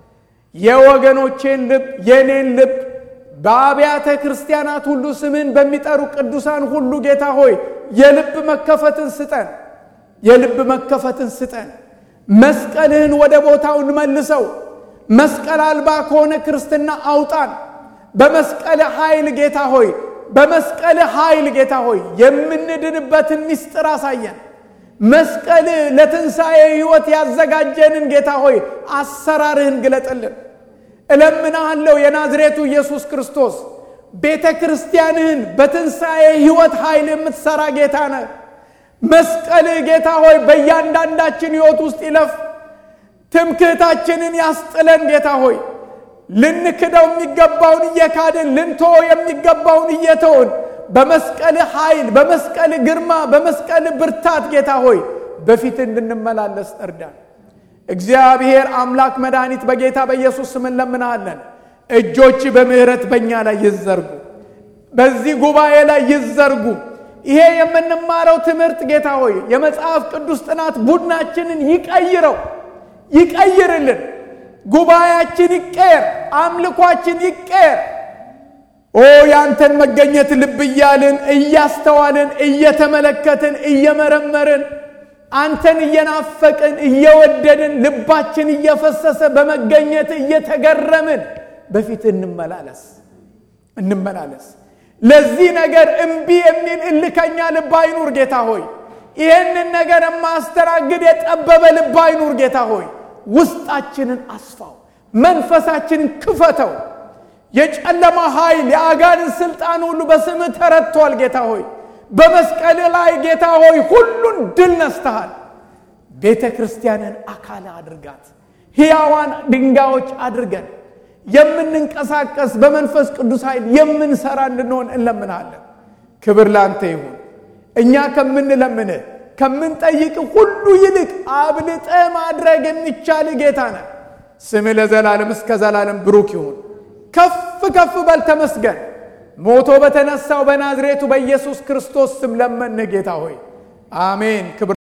የወገኖቼን ልብ የኔን ልብ በአብያተ ክርስቲያናት ሁሉ ስምን በሚጠሩ ቅዱሳን ሁሉ ጌታ ሆይ የልብ መከፈትን ስጠን፣ የልብ መከፈትን ስጠን። መስቀልህን ወደ ቦታው እንመልሰው። መስቀል አልባ ከሆነ ክርስትና አውጣን። በመስቀል ኃይል ጌታ ሆይ በመስቀል ኃይል ጌታ ሆይ የምንድንበትን ምስጢር አሳየን። መስቀል ለትንሣኤ ሕይወት ያዘጋጀንን ጌታ ሆይ አሰራርህን ግለጥልን። እለምናሃለሁ የናዝሬቱ ኢየሱስ ክርስቶስ ቤተ ክርስቲያንህን በትንሣኤ ሕይወት ኃይል የምትሠራ ጌታ ነህ። መስቀልህ ጌታ ሆይ በእያንዳንዳችን ሕይወት ውስጥ ይለፍ። ትምክህታችንን ያስጥለን ጌታ ሆይ ልንክደው የሚገባውን እየካድን ልንተወ የሚገባውን እየተውን በመስቀል ኃይል በመስቀል ግርማ በመስቀል ብርታት ጌታ ሆይ በፊት እንድንመላለስ እርዳን። እግዚአብሔር አምላክ መድኃኒት በጌታ በኢየሱስ ስም እንለምናሃለን። እጆች በምሕረት በእኛ ላይ ይዘርጉ፣ በዚህ ጉባኤ ላይ ይዘርጉ። ይሄ የምንማረው ትምህርት ጌታ ሆይ የመጽሐፍ ቅዱስ ጥናት ቡድናችንን ይቀይረው፣ ይቀይርልን። ጉባኤያችን ይቀየር፣ አምልኳችን ይቀየር። ኦ ያንተን መገኘት ልብ እያልን እያስተዋልን እየተመለከትን እየመረመርን አንተን እየናፈቅን እየወደድን ልባችን እየፈሰሰ በመገኘት እየተገረምን በፊት እንመላለስ እንመላለስ። ለዚህ ነገር እምቢ የሚል እልከኛ ልብ አይኑር ጌታ ሆይ። ይህንን ነገር የማስተናግድ የጠበበ ልብ አይኑር ጌታ ሆይ። ውስጣችንን አስፋው፣ መንፈሳችንን ክፈተው። የጨለማ ኃይል የአጋንን ስልጣን ሁሉ በስምህ ተረድቷል ጌታ ሆይ። በመስቀል ላይ ጌታ ሆይ ሁሉን ድል ነስተሃል። ቤተ ክርስቲያንን አካል አድርጋት፣ ሕያዋን ድንጋዮች አድርገን የምንንቀሳቀስ በመንፈስ ቅዱስ ኃይል የምንሰራ እንድንሆን እንለምናለን። ክብር ላንተ ይሁን። እኛ ከምንለምንህ ከምንጠይቅ ሁሉ ይልቅ አብልጠ ማድረግ የሚቻል ጌታ ነህ። ስምህ ለዘላለም እስከ ዘላለም ብሩክ ይሁን። ከፍ ከፍ በል ተመስገን። ሞቶ በተነሳው በናዝሬቱ በኢየሱስ ክርስቶስ ስም ለመንህ ጌታ ሆይ አሜን። ክብር